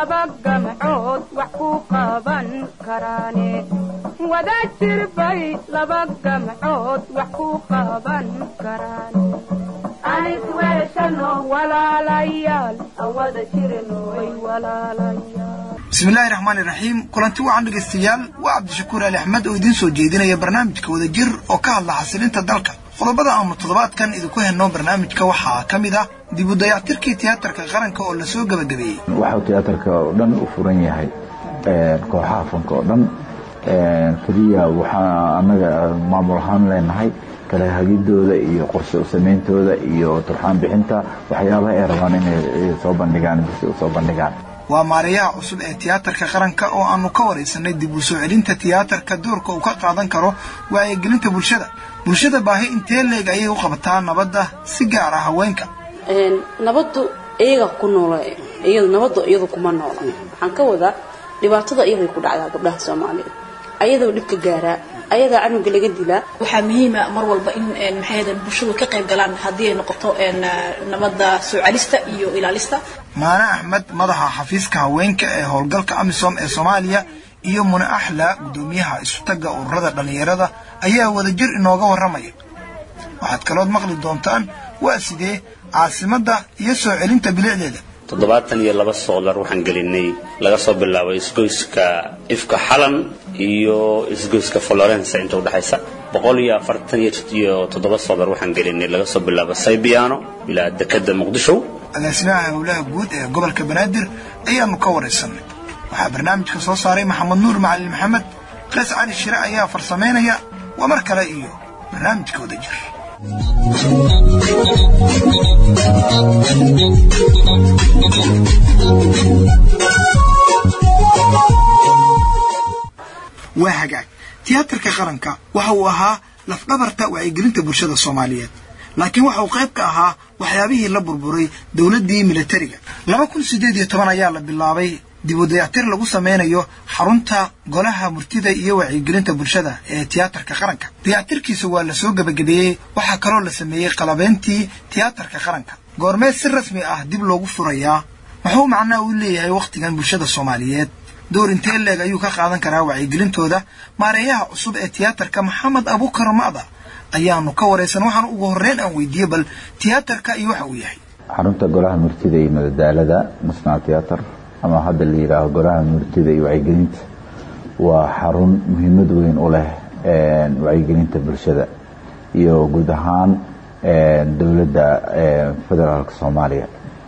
laba gamcood wax ku qaban karaane wada jirbay laba gamcood wax ku qaban karaan anis weeshano walaalayaal awada jirnoy walaalayaal bismillaahi raxmaani raxiim kulanti wacan dhegaystayaal waa cabdishakuur ali axmed oo idiin soo jeedinaya barnaamijka wada jir oo ka hadla xasilinta dalka qodobada aanu toddobaadkan idinku henno barnaamijka waxaa ka mid ah dib u dayactirkii tiyaatarka qaranka oo lasoo gebagabeeyey waxau tiyaatarka oo dhan u furan yahay kooxaha fanka oo dhan keliya waxaa annaga maamul ahaan leenahay kala hagidooda iyo qorshe u samayntooda iyo turxaan bixinta waxyaabaha ay rabaan inay soo bandhigaan bisi u soo bandhigaan waa maareeyaha cusub ee tiyaatarka qaranka oo aanu ka waraysanay dib u soo celinta tiyaatarka doorka uu ka qaadan karo wacyigelinta bulshada bulshada baahi intee leeg ayay u qabataa nabadda si gaar ah haweenka nabaddu iyaga ku noola nabaddu iyadu kuma noola waxaan ka wadaa dhibaatada iyaday ku dhacdaa gabdhaha soomaaliyeed ayadoo dhibka gaaraa ayadaa canuga laga dilaa waxaa muhiima mar walba in maxay bulshadu ka qayb galaan haddii ay noqoto nabadda soo celista iyo ilaalista maane axmed madaxa xafiiska haweenka ee howlgalka amisom ee soomaaliya iyo mune axla guddoomiyaha isutagga ururada dhallinyarada ayaa wadajir inooga warramaya waxaad kalood maqli doontaan waa sidee caasimadda iyo soo celinta bilicdeeda toddobaatan iyo laba soolar waxaan gelinay laga soo bilaabo isgoyska ifka xalan iyo isgoyska florence inta udhexaysa boqol iyo afartan iyo toddoba soolar waxaan gelinay laga soo bilaabo saybiyaano ilaa dekadda muqdisho agaasimaha howlaha guud ee gobolka banaadir ayaanu ka waraysanay waxaa barnaamijka soo saaray maxamed nuur macalin maxamed qays cali shire ayaa farsamaynaya waa mar kale iyo barnaamijka wada jir waa hagaag tiyaatarka qaranka waxa uu ahaa lafdhabarta wacyigelinta bulshada soomaaliyeed laakiin waxa uu qayb ka ahaa waxyaabihii la burburay dowladdii militariga laba kun siddeed iyo toban ayaa la bilaabay dib u dayactir lagu samaynayo xarunta golaha murtida iyo wacyigelinta bulshada ee tiyaatarka qaranka dayactirkiisa waa la soo gebagabeeyey waxaa kaloo la sameeyey qalabeyntii tiyaatarka qaranka goormeed si rasmi ah dib loogu furayaa muxuu macnaha u leeyahay wakhtigan bulshada soomaaliyeed door intee leeg ayuu ka qaadan karaa wacyigelintooda maareeyaha cusub ee tiyaatarka maxamed abuukar ma'da ayaanu ka waraysan waxaan ugu horreyn aan weydiiyey bal tiyaatarka iyo waxa uu yahay xarunta golaha murtida iyo madadaalada national theater ama hadda la yidhaaho golaha murtida iyo wacyigelinta waa xarun muhiimad weyn u leh wacyigelinta bulshada iyo guud ahaan dowladda federaalka soomaaliya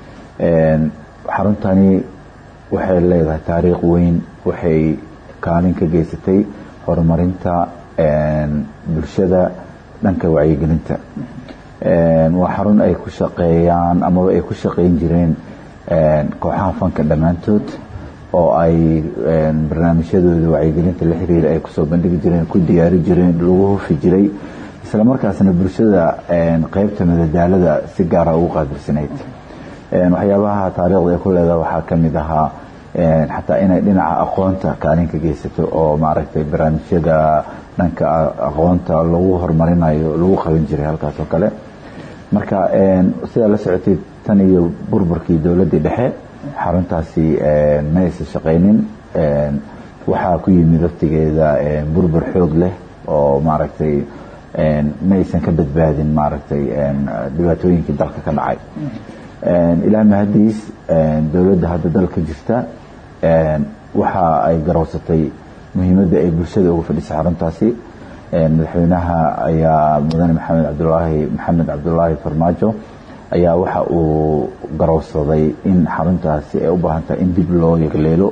xaruntani waxay leedahay taariikh weyn waxay kaalin ka geysatay horumarinta bulshada dhanka wacyigelinta waa xarun ay ku shaqeeyaan amaba ay ku shaqeyn jireen kooxaha fanka dhammaantood oo ay barnaamijyadooda wacyigelinta la xiriira ay kusoo bandhigi jireen ku diyaari jireen lagu hufi jiray isla markaasna bulshada qeybta madadaalada si gaara ugu qaabilsanayd waxyaabaha taariikhda ay ku leedaha waxaa ka mid ahaa xataa inay dhinaca aqoonta kaalin ka geysato oo maaragtay barnaamijyada dhanka aqoonta lagu horumarinayo lagu qaban jiray halkaas oo kale marka sidaa la socotay tan iyo burburkii dowladdii dhexe xaruntaasi ma aysan shaqaynin waxaa ku yimid waqtigeeda burbur xoog leh oo maaragtay ma aysan ka badbaadin maaragtay dhibaatooyinkii dalka ka dhacay ilaa mahadiis dowladda hadda dalka jirta waxa ay garowsatay muhiimadda ay bulshada uga fadhisay xaruntaasi madaxweynaha ayaa mudane maxamed cabdulaahi maxamed cabdulaahi farmaajo ayaa waxa uu garowsaday in xaruntaasi ay u baahan tahay in dib loo yegleelo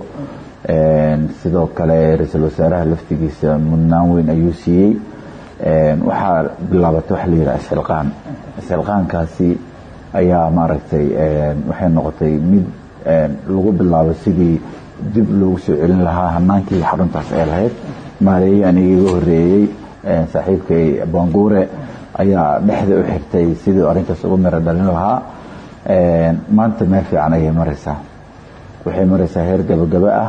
sidoo kale ra-iisul wasaaraha laftigiisa mudnaan weyn ayuu siiyey waxaa bilaabatay waxa la yidhaha isxilqaan isxilqaankaasi ayaa maaragtay waxay noqotay mid lagu bilaabo sidii dib loogu soo celin lahaa hanaankii xaruntaas ay lahayd maareeyii aniga iga horeeyey saaxiibkay banguure ayaa dhexda u xirtay sidii arrintaas ugu miro dhalin lahaa maanta meel fiican ayay maraysaa waxay maraysaa heer gabagaba ah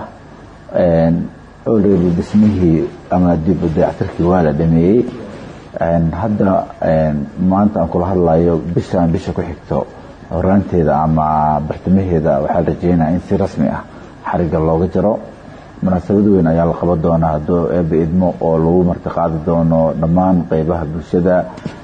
already dhismihii ama dib u dayactirkii waa la dhameeyey hadda maanta aan kula hadlayo bishaan bisha ku xigto horaanteeda ama bartamaheeda waxaa rajeynaya in si rasmi ah xariga looga jaro munaasabad weyn ayaa la qaban doonaa hadduu eeba idmo oo lagu martiqaadi doono dhammaan qeybaha bulshada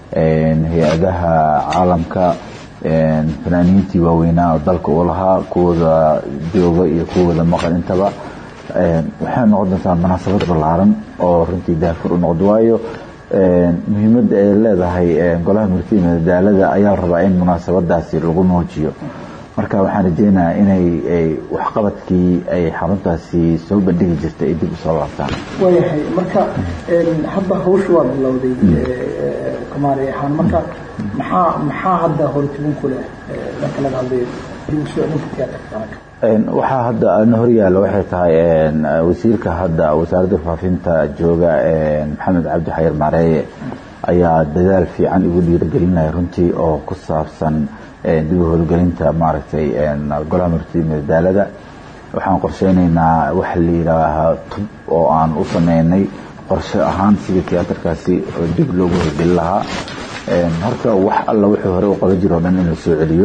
hay-adaha caalamka fanaaniintii waaweynaa oo dalka u lahaa kuwooda jooga iyo kuwooda maqan intaba waxay noqon doontaa munaasabad ballaaran oo runtii daafur u noqdo waayo muhiimadda ay leedahay golaha murtida madadaalada ayaa la rabaa in munaasabadaasi lagu muujiyo marka waxaan rajeynayaa inay waxqabadkii ay xaruntaasi soo bandhigi jirtay ay dib usoo laabtaan waayahay marka hadda hawsha waa bilowday kamaari ahaan marka maxaa maxaa hadda hortibin ku leh marka laga hadlayo dib usoo celinta tiyaatarka waxaa hadda na horyaalla waxay tahay wasiirka hadda wasaaradda faafinta jooga maxamed cabdi xayir maareeye ayaa dadaal fiican igu dhiirigelinaya runtii oo ku saabsan dib u howlgelinta maaragtay golaha murtida madadaalada waxaan qorsheynaynaa waxa la yidhaahaa tub oo aan u sameynay qorshe ahaan sidii tiyaatarkaasi oo dib loogu howlgelin lahaa horta wax alla wuxuu hore u qaban jiro o dhan in la soo celiyo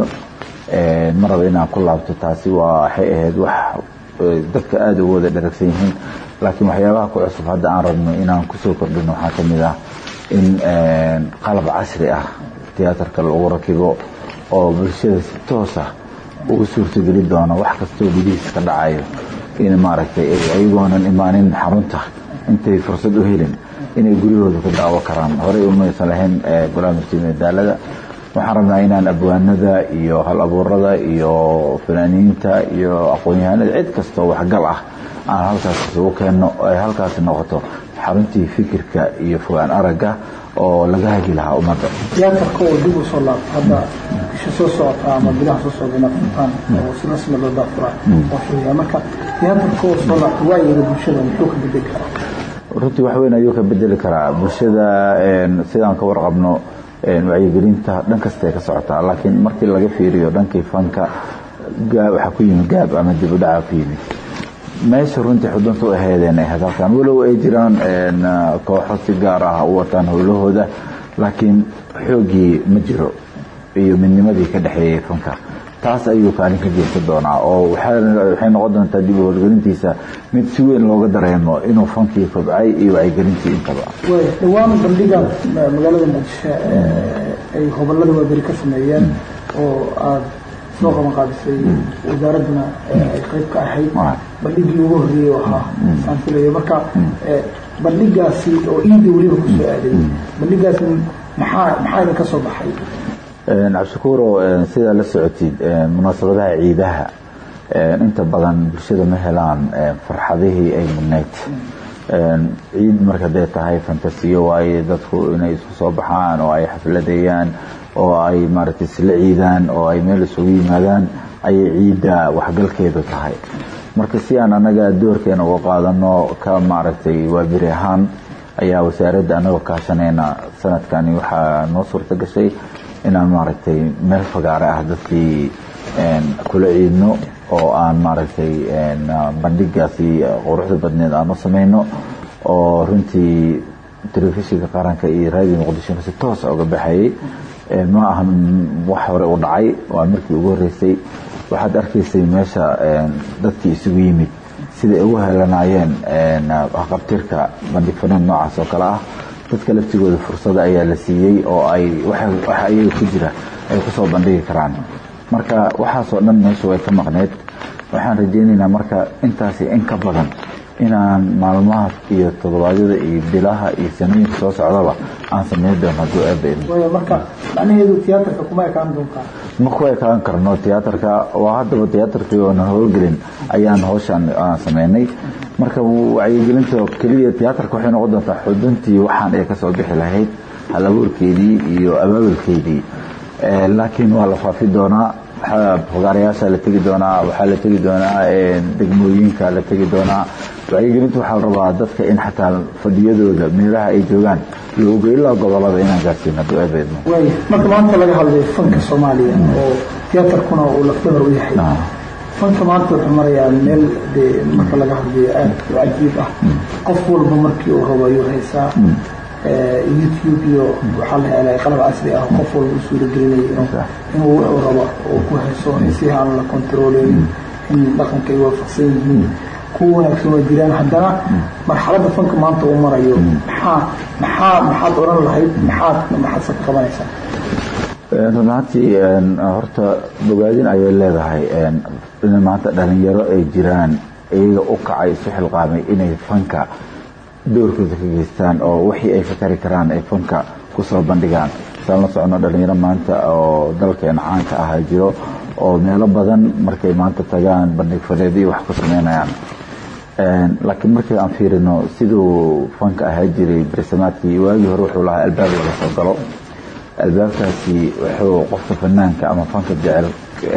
ma raba inaan ku laabto taasi waa waxay ahayd wax dadka aada ugu wada dharagsan yihiin laakiin waxyaabaha ku cusub hadda aan rabno inaan kusoo kordhino waxaa ka mid ah in qalab casri ah tiyaatarka lagu rakibo oo bulshada si toos ah ugu suurtogeli doono wax kastoo gudihiisa ka dhacayo in maaragtay ayagoonan imaanin xarunta intay fursad u helin inay guryahooda ku daawo karaan horey umaysan lahayn golaha murtida madaalada waxaan rabnaa inaan abwaanada iyo hal abuurada iyo fanaaniinta iyo aqoon-yahanada cid kastoo waxgal ah aan halkaas isugu keenno ay halkaasi noqoto xaruntii fikirka iyo fogaan aragga oo laga hagi lahaa ummadda tiyaatarka oo dib usoo laabta hadda bisha soo socota ama bilaha soo socda inaad furtaan oo si rasmi loo daafura oo sheegaya marka tiyaatarka oo soo laabta waayeeda bulshada muxuu ka bedeli karaa runtii wax weyn ayuu ka bedeli karaa bulshada sidaan ka warqabno wacyigelinta dhan kasta ay ka socotaa laakiin markii laga fiiriyo dhankii fanka waxaa ku yimid gaab ama dib u dhaca ku yimid meesha runtii xudunta u aheedeen ay hadalkan walow ay jiraan kooxo si gaar ah u wataan howlahooda laakiin xoogii ma jiro iyo midnimadii ka dhexeeyey fanka taas ayuu kaalin ka geysan doonaa oo waxay noqon doontaa dib u howlgelintiisa mid si weyn looga dareemo inuu fankii kobcay iyo wacyigelintii intaba dhawaan bandhiga magaalada muqdisho ay hobolada waaberi ka sameeyeen oo aada soo qaban qaadisay wasaaradduna ay qayb ka ahayd bandhigii ugu horreeyey ahaa saan filayo marka bandhigaasi oo iida weliba kusoo aaday bandhigaasi maxaa maxaa idin ka soo baxay cabdishakuuro sidaa la socotid munaasabadaha ciidaha inta badan bulshada ma helaan farxadihii ay mudnayd ciid marka dee tahay fantasiyo waaye dadku inay isku soo baxaan oo ay xafladeeyaan oo ay maaragtay isla ciidaan oo ay meel isugu yimaadaan ayay ciidda waxgalkeedu tahay marka si aan anaga doorkeena uga qaadano ka maaragtay waabiri ahaan ayaa wasaaradda anagoo kaashanayna sanadkani waxaa noo suurta gashay inaan maaragtay meel fagaare ah dadkii kula ciidno oo aan maaragtay bandhigaasi quruxda badneed aan u samayno oo runtii telefishinka qaranka iyo raadiyo muqdishona si toosa uga baxayay ma ahan wax hore u dhacay waa markii ugu horreysay waxaad arkaysay meesha dadkii isugu yimid siday ugu helanaayeen qabtirka bandhig fanaan noocaas oo kale ah dadka laftigooda fursada ayaa la siiyey oo ay waxa ayaga ku jira ay kusoo bandhigi karaan marka waxaasoo dhan meesha way ka maqneyd waxaan rajeynaynaa marka intaasi in ka badan inaan maalmaha iyo toddobaadyada iyo bilaha iyo sanooyinka soo socdaba aan sameyn doono hadduu eeba idmo waayo marka macnaheedu tiyaatarka kuma ekaan doontaa ma ku ekaan karno tiyaatarka waa haddaba tiyaatarkii oonan howlgelin ayaan hawshaan aan sameynay marka wacyigelinta keliya tiyaatarka waxay noqon doontaa xuduntii waxaan ay kasoo bixi lahayd hal abuurkeedii iyo abaabulkeedii laakiin waa la faafi doonaa fogaarayaasha la tegi doonaa waxaa la tegi doonaa degmooyinka la tegi doonaa wacyigelinta waxaa la rabaa dadka in xataa fadhiyadooda meelaha ay joogaan looga ilaa gobolada inaan gaarsiino hadduu eebeedmo waaya marka maanta laga hadlayo fanka soomaaliya oo tiyaatarkuna uu lafdhabar u yahay fanka maanta wuxuu marayaa meel dee marka laga hadlayo aad u cajiib ah qof walba markii uu rabo ayuu haysaa youtube iyo waxaa la helay qalab casri ah qof walba u suuragelinaya inuu wuxuu rabo uu ku hayso si aan la controleynin in dhaqanka ay waafaqsan yihiin kuwa wanaagsan waa jiraan haddana marxaladda fanka maanta uu marayo maxaa maxaa maxaad odhan lahayd maxaad maxaadse ka qabanaysaa run ahaantii horta bogaadin ayay leedahay in maanta dhalinyaro ay jiraan iyaga u kacay isu xilqaamay inay fanka doorkooda ka geystaan oo wixii ay fakari karaan ay fanka kusoo bandhigaan saan la socono dhalinyaro maanta oo dalkeena caanka ahaa jiro oo meelo badan markay maanta tagaan bandhig faneedyo wax ku sameynayaan laakiin markii aan fiirino siduu fanka ahaa jiray bersamaadkii waagii hore wuxuu lahaa albaab laga soo galo albaabkaasi wuxuu qofka fanaanka ama fanka jecel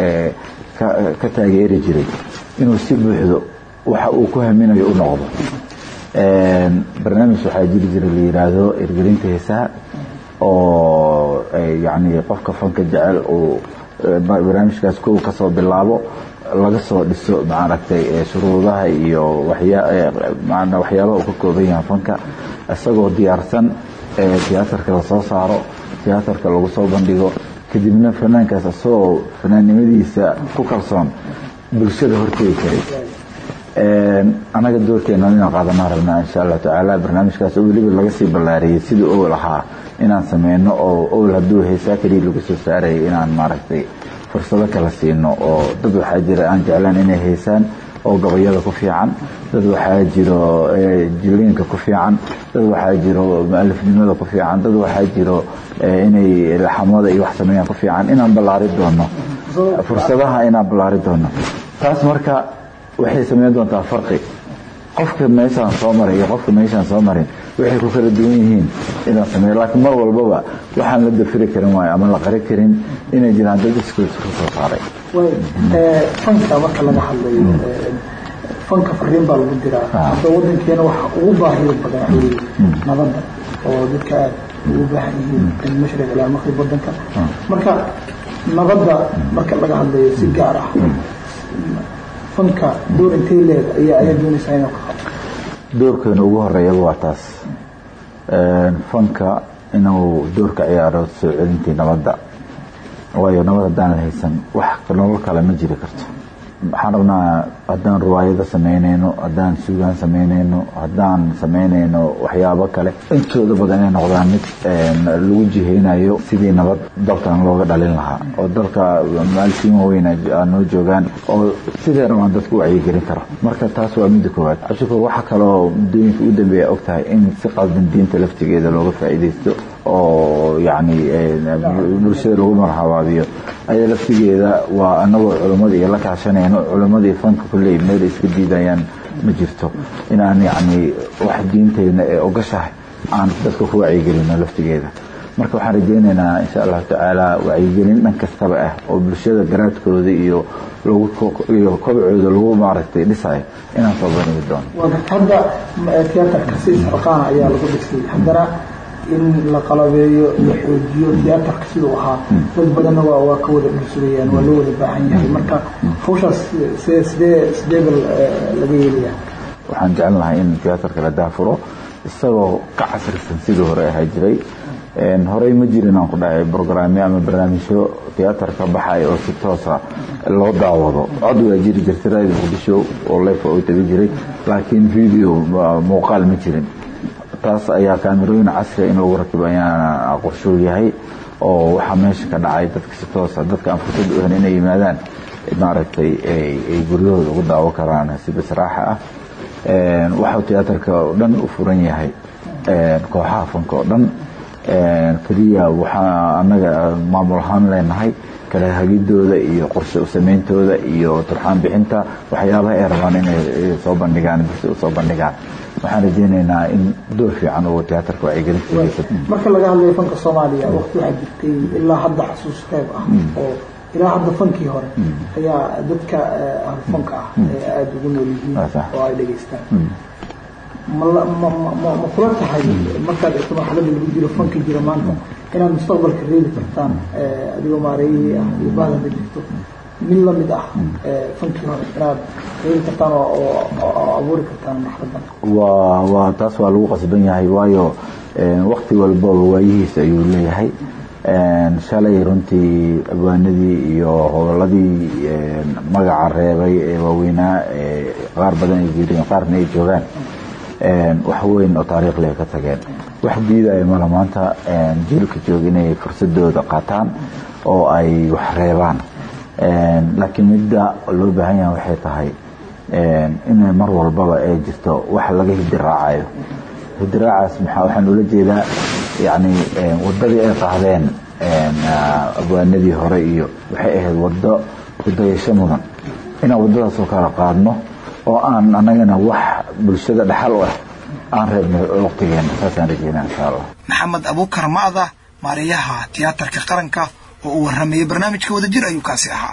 ka taageeri jiray inuu si buuxdo waxa uu ku haminayo u noqdo barnaamij waxaa jiri jira la yidhaahdo irgelinta heesaha oo yani qofka fanka jecel uu barnaamijkaas kow kasoo bilaabo laga soo dhiso maaragtay shuruudaha iyo waxyaabaha uu ka kooban yahay fanka isagoo diyaarsan tiyaatarka lasoo saaro tiyaatarka lagu soo bandhigo kadibna fanaankaas isagoo fanaannimadiisa ku kalsoon bulshada horteegi karay anaga doorkeena inaan qaadanaa rabnaa insha allahu tacaala barnaamijkaas oo weliba laga sii ballaariyey sidii owl ahaa inaan sameyno oo owl hadduu heesaa keliya lagu soo saarayay inaan maaragtay fursado kala siino oo dad waxaa jira aan jeclaan inay heysaan oo gabayada ku fiican dad waxaa jiro jiliinka ku fiican dad waxaa jiro mualifnimada ku fiican dad waxaa jiro inay laxamada iyo wax sameeyaan ku fiican inaan ballaari doono fursadaha inaan ballaari doono taas marka waxay sameyn doontaa farqi qofka meeshaan soo maray iyo qofka meeshaan soo marin waxay ku kala duwan yihiin inaan sameeyo laakiin mar walbaba waxaan la dafiri karin waayo ama la qari karin inay jiraan dad iskood ka soo saaray fanka marka laga hadlayo fanka fariin baa lagu diraa hadda wadankeena waxa ugu baahida badan waxa weeye nabadda oo dadka aad ugu baahan yihiin min mashriq ilaa maqrib wadanka marka nabadda marka laga hadlayo si gaar ah fanka door intay leeg ayaa ayaa doonaysaa inuu ka qabto doorkeena ugu horeeyaba waa taas fanka inuu doorka ciyaaro soo celintii nabadda waayo nabad haddaan la haysan wax nolol kale ma jiri karto waxaan rabnaa haddaan riwaayado samaynayno haddaan suugaan samaynayno haddaan samaynayno waxyaabo kale intooda badan inay noqdaan mid lagu jihaynayo sidii nabad dalkan looga dhalin lahaa oo dalka maalkiin waaweyn noo joogaan oo sidee rabaan dadku u wacyigelin karo marka taas waa midda koowaad cabshukuur waxaa kaloo muddooyinka u dambeeya og tahay in si qaldan diinta laftigeeda looga faa'iidaysto oo yacni bulshada lagu marxabaabiyo aya laftigeeda waa anagoo culimmadii la kaashanayno culimmadii fanka kulley meel iska diidayaan ma jirto inaan yacni wax diinteyna ee ogashahay aan dadka ku wacyigelino laftigeeda marka waxaan rajeynaynaa insha allahu tacaala wacyigelin dhan kastaba ah oo bulshada garaadkooda iyo iyo kobcooda lagu maaragtay dhisayo inaan soo bandhigi doono waa garta hadda tiyaatarka si isxilqaana ayaa lagu dhisay haddana in la qalabeeyo la xoojiyo tiyaatarka siduu ahaa dad badanna waa waa ka wada dhulsugayaan waa loo wada baahan yahay marka hawshaas sidee sidee sidee bal laga yeelayaa waxaan jecel lahay in tiyaatarka la daafuro isagoo ka casrisan sidii hore ahaa jiray horey ma jirin aan ku dhahay brograamyo ama barnaamijyo tiyaatarka baxay oo si toosa loo daawado cod waa jiri jirtay radio muqdisho oo lefa u tabi jiray laakiin video muuqaal ma jirin taas ayaa kaamirooyin casriga in lagu rakibo ayaana qorshuu yahay oo waxaa meesha ka dhacay dadka si toosa dadka aan fursad u helin inay yimaadaan maaragtay ay guryahooda ugu daawo karaan si basraaxa ah waxau tiyaatarka oo dhan u furan yahay kooxaha fanka oo dhan keliya waxaa annaga maamul ahaan leenahay kala hagidooda iyo qorshe usameyntooda iyo turxaan bixinta waxyaabaha ay rabaan inay soo bandhigaan bise usoo bandhigaan waxaan rajeynaynaa in door fiican oo tiyaatarka wacyigelintiisa marka laga hadlayo fanka soomaaliya waqti waxaa jirtay ilaa hadda xasuus qayb ah oo ilaa hadda fankii hore ayaa dadka ahlufanka ah ee aada ugu nool yihiin oo ay dhegaystaan ma ma kula tahay markaad eegto marxaladda lagu jiro fanka jira maanta inaad mustaqbalka reebi kartaan adigoo maareeyihii ah iyo baadada jirto mid lamid ah fankii hore inaad reebi kartaan oo abuuri kartaan marxaladan waa waa taas waa lagu qasban yahay waayo wakti walbaba waayihiisa ayuu leeyahay shalay runtii abwaanadii iyo hoboladii magaca reebay ee waaweynaa qaar badan ay geeriyeen qaarna ay joogaan wax weyn oo taariikh leh ka tageen wax diidaya mala maanta jiilka jooga inay fursadooda qaataan oo ay wax reebaan laakiin midda loo baahan yaha waxay tahay inay mar walbaba ay jirto wax laga hidiraacayo hidiraacaas maxaa waxaan ula jeedaa yani wadadii ay qaadeen abwaanadii hore iyo waxay ahayd wado hudayasho mudan inaan wadadaasoo kala qaadno oo aan anagana wax bulshada dhaxal u ah aan reebnay waqtigeena saasaan rajeynaa insha allah maxamed abuukar ma'da maariyaha tiyaatarka qaranka oo uu warramayey barnaamijka wadajir ayuu kaasi ahaa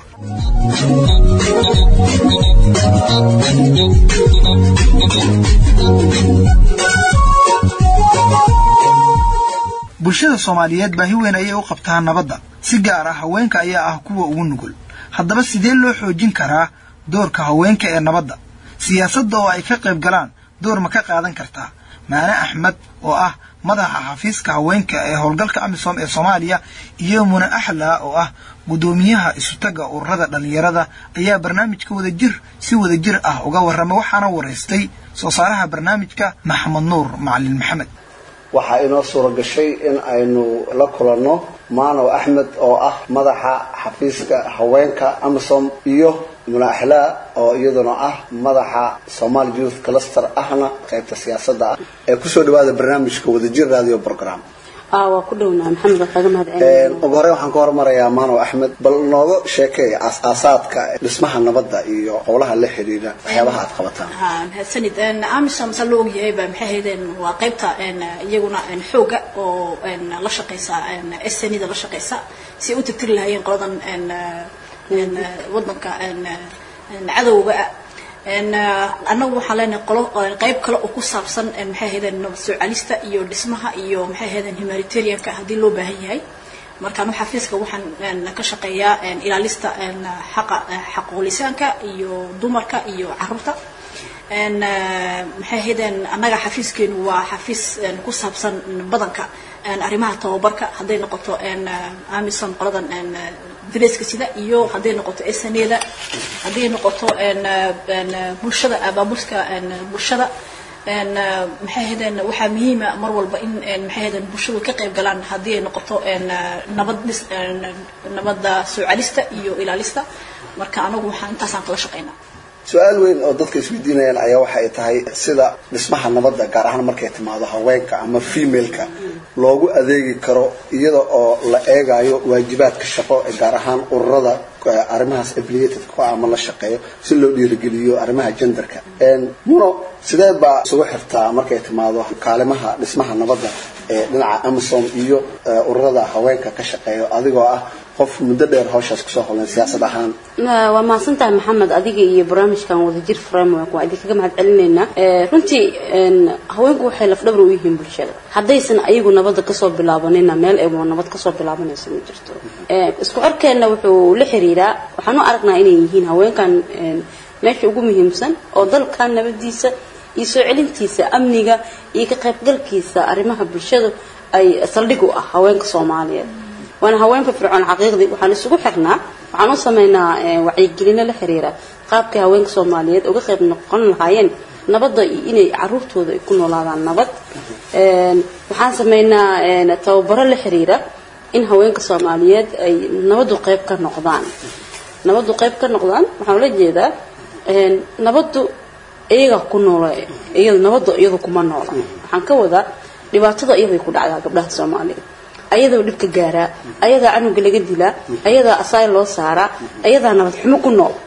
bulshada soomaaliyeed baahi weyn ayay u qabtaa nabadda si gaar ah haweenka ayaa ah kuwa ugu nugul haddaba sidee loo xoojin karaa doorka haweenka ee nabadda siyaasadda oo ay ka qayb galaan door ma ka qaadan kartaa maane axmed oo ah madaxa xafiiska haweenka ee howlgalka amisom ee soomaaliya iyo mune axla oo ah guddoomiyaha isutaga ururada dhallinyarada ayaa barnaamijka wadajir si wadajir ah uga warrama waxaana waraystay soo saaraha barnaamijka maxamed nuur macalin maxamed waxaa inoo suura gashay in aynu la kulanno maanow axmed oo ah madaxa xafiiska haweenka amisom iyo munaaxilaa oo iyaduna ah madaxa somaali youth cluster ahna qaybta siyaasadda ah ee kusoo dhawaada barnaamijka wadajir radio program waa ku dhowna maxamed waa kaaga mahad ugu horey waxaan ka hormarayaa maanow axmed bal nooga sheekay aas-aasaadka dhismaha nabadda iyo howlaha la xidhiidha waxyaabaha aad qabataan mahadsanid amisom sa loo ogyahayba maxay ahaydeen waa qaybta iyaguna xooga oo la shaqeysa snida la shaqeysa si ay u tirtiri lahaayeen qoladan wadanka cadowga annagu waxaan leenahay qolo qayb kale oo ku saabsan maxay ahaydeen nabad soo celista iyo dhismaha iyo maxay ahaydeen humanitarianka haddii loo baahan yahay marka anu xafiiska waxaan ka shaqeeyaa ilaalista xaqa xaquulisaanka iyo dumarka iyo caruurta maxay ahaydeen annaga xafiiskeenu waa xafiis ku saabsan badanka arrimaha tababarka hadday noqoto amison qoladan dareeska sida iyo hadday noqoto sneda hadday noqoto bulshada abaabulka bulshada maxay ahaydeen waxaa muhiima mar walba in maxay ahaydeen bulshadu ka qayb galaan haddii ay noqoto nabad dhis nabadda soo celista iyo ilaalista marka anagu waxaan intaasaan kala shaqaynaa su-aal weyn oo dadka isweydiinayaan ayaa waxa ay tahay sida dhismaha nabadda gaar ahaan markay timaado haweenka ama femaleka loogu adeegi karo iyada oo la eegayo waajibaadka shaqo ee gaar ahaan ururada arrimahaas affiliated ku ama la shaqeeyo si loo dhiirigeliyo arrimaha genderka muno sideed baa isugu xirtaa markay timaado kaalimaha dhismaha nabadda ee dhinaca amisom iyo ururada haweenka ka shaqeeyo adigoo ah qof muddo dheer hawshaas kusoo howlan siyaasad ahaan waa mahadsantahay maxamed adiga iyo barnaamijkan wadajir framework waa idinkaga mahad celinaynaa runtii haweenku waxay lafdhabar u yihiin bulshada haddaysan ayagu nabadda kasoo bilaabanina meel ay nabad kasoo bilaabanayso ma jirto isku xorkeenna wuxuu la xiriiraa waxaan u aragnaa inay yihiin haweenkan meesha ugu muhiimsan oo dalkan nabadiisa iyo soo celintiisa amniga iyo ka qaybgalkiisa arrimaha bulshadu ay saldhig u ah haweenka soomaaliyeed waana haween firfircoon xaqiiqdii waxaan isugu xirnaa waxaan u samaynaa wacyigelino la xiriira qaabkay haweenka soomaaliyeed uga qayb noqon lahaayeen nabadda iyo inay caruurtooda ay ku noolaadaan nabad waxaan samaynaa tababaro la xiriira in haweenka soomaaliyeed ay nabaddu qayb ka noqdaan nabaddu qayb ka noqdaan waxaan ula jeedaa nabaddu iyaga ku noola iyada nabadda iyadu kuma noola waxaan ka wadaa dhibaatada iyaday ku dhacdaa gabdhaha soomaaliyeed ayadaa dhibka gaaraa ayadaa canuga laga dilaa ayadaa asaay loo saaraa ayadaa nabad xumo ku nool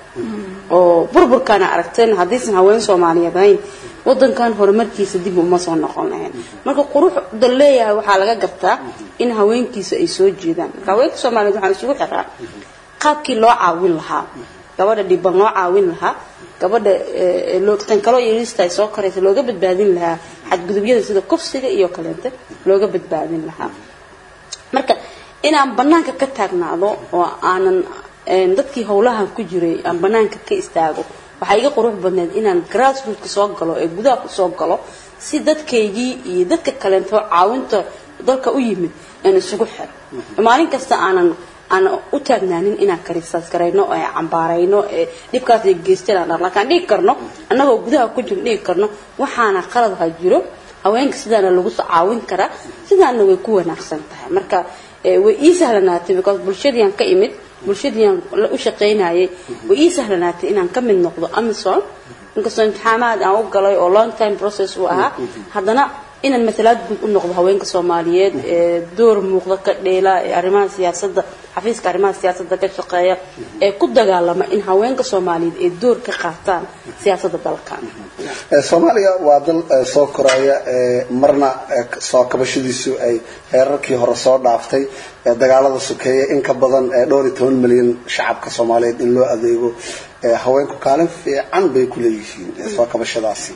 oo burburkaana aragteen haddaysan haween soomaaliyeed ahayn wadankan horumarkiisa dib uma soo noqon lahayn marka quruxda leeyahay waxaa laga gartaa in haweenkiisa ay soo jeedaan marka haweenka soomaaliyeed waxaan isugu xiraa qaabkii loo caawin lahaa gabadha dhiban loo caawin lahaa gabadha tan kaloo yarista ay soo koraysa looga badbaadin lahaa xadgudubyada sida kufsiga iyo kaleente looga badbaadin lahaa marka inaan banaanka ka taagnaado oo aanan dadkii howlahan ku jiray aan banaanka ka istaago waxaa iga qurux badneed inaan grassrootka soo galo ee gudaha kusoo galo si dadkaygii iyo dadka kaleento caawinta dalka u yimid aan isugu xiro maalin kasta aanan aan u taagnaanin inaan karisaas garayno ee cambaarayno ee dhibkaas ay geysteen aan laakiin dhigi karno annagoo gudaha ku jiro dhigi karno waxaana qalad ha jiro haweenka sidaana lagu soo caawin karaa sidaana way ku wanaagsan tahay marka way ii sahlanaatay because bulshadiiaan ka imid bulshadiiaan u shaqaynayay way ii sahlanaatay inaan ka mid noqdo amazon inkastoo imtixaamaad aan u galay oo long time process uu ahaa haddana inaan matalaad guud u noqdo haweenka soomaaliyeed ee door muuqda ka dheela ee arrimaha siyaasadda xafiiska arrimaha siyaasadda ka shaqeeya ee ku dagaalama in haweenka soomaaliyeed ay door ka qaataan siyaasadda dalkan soomaaliya waa dal soo koraya marna soo kabashadiisu ay heerarkii hore soo dhaaftay dagaalada sokeeye in ka badan dhowr iyo toban milyan shacabka soomaaliyeed in loo adeego haweenku kaalin fiican bay ku leeyihiin soo kabashadaasi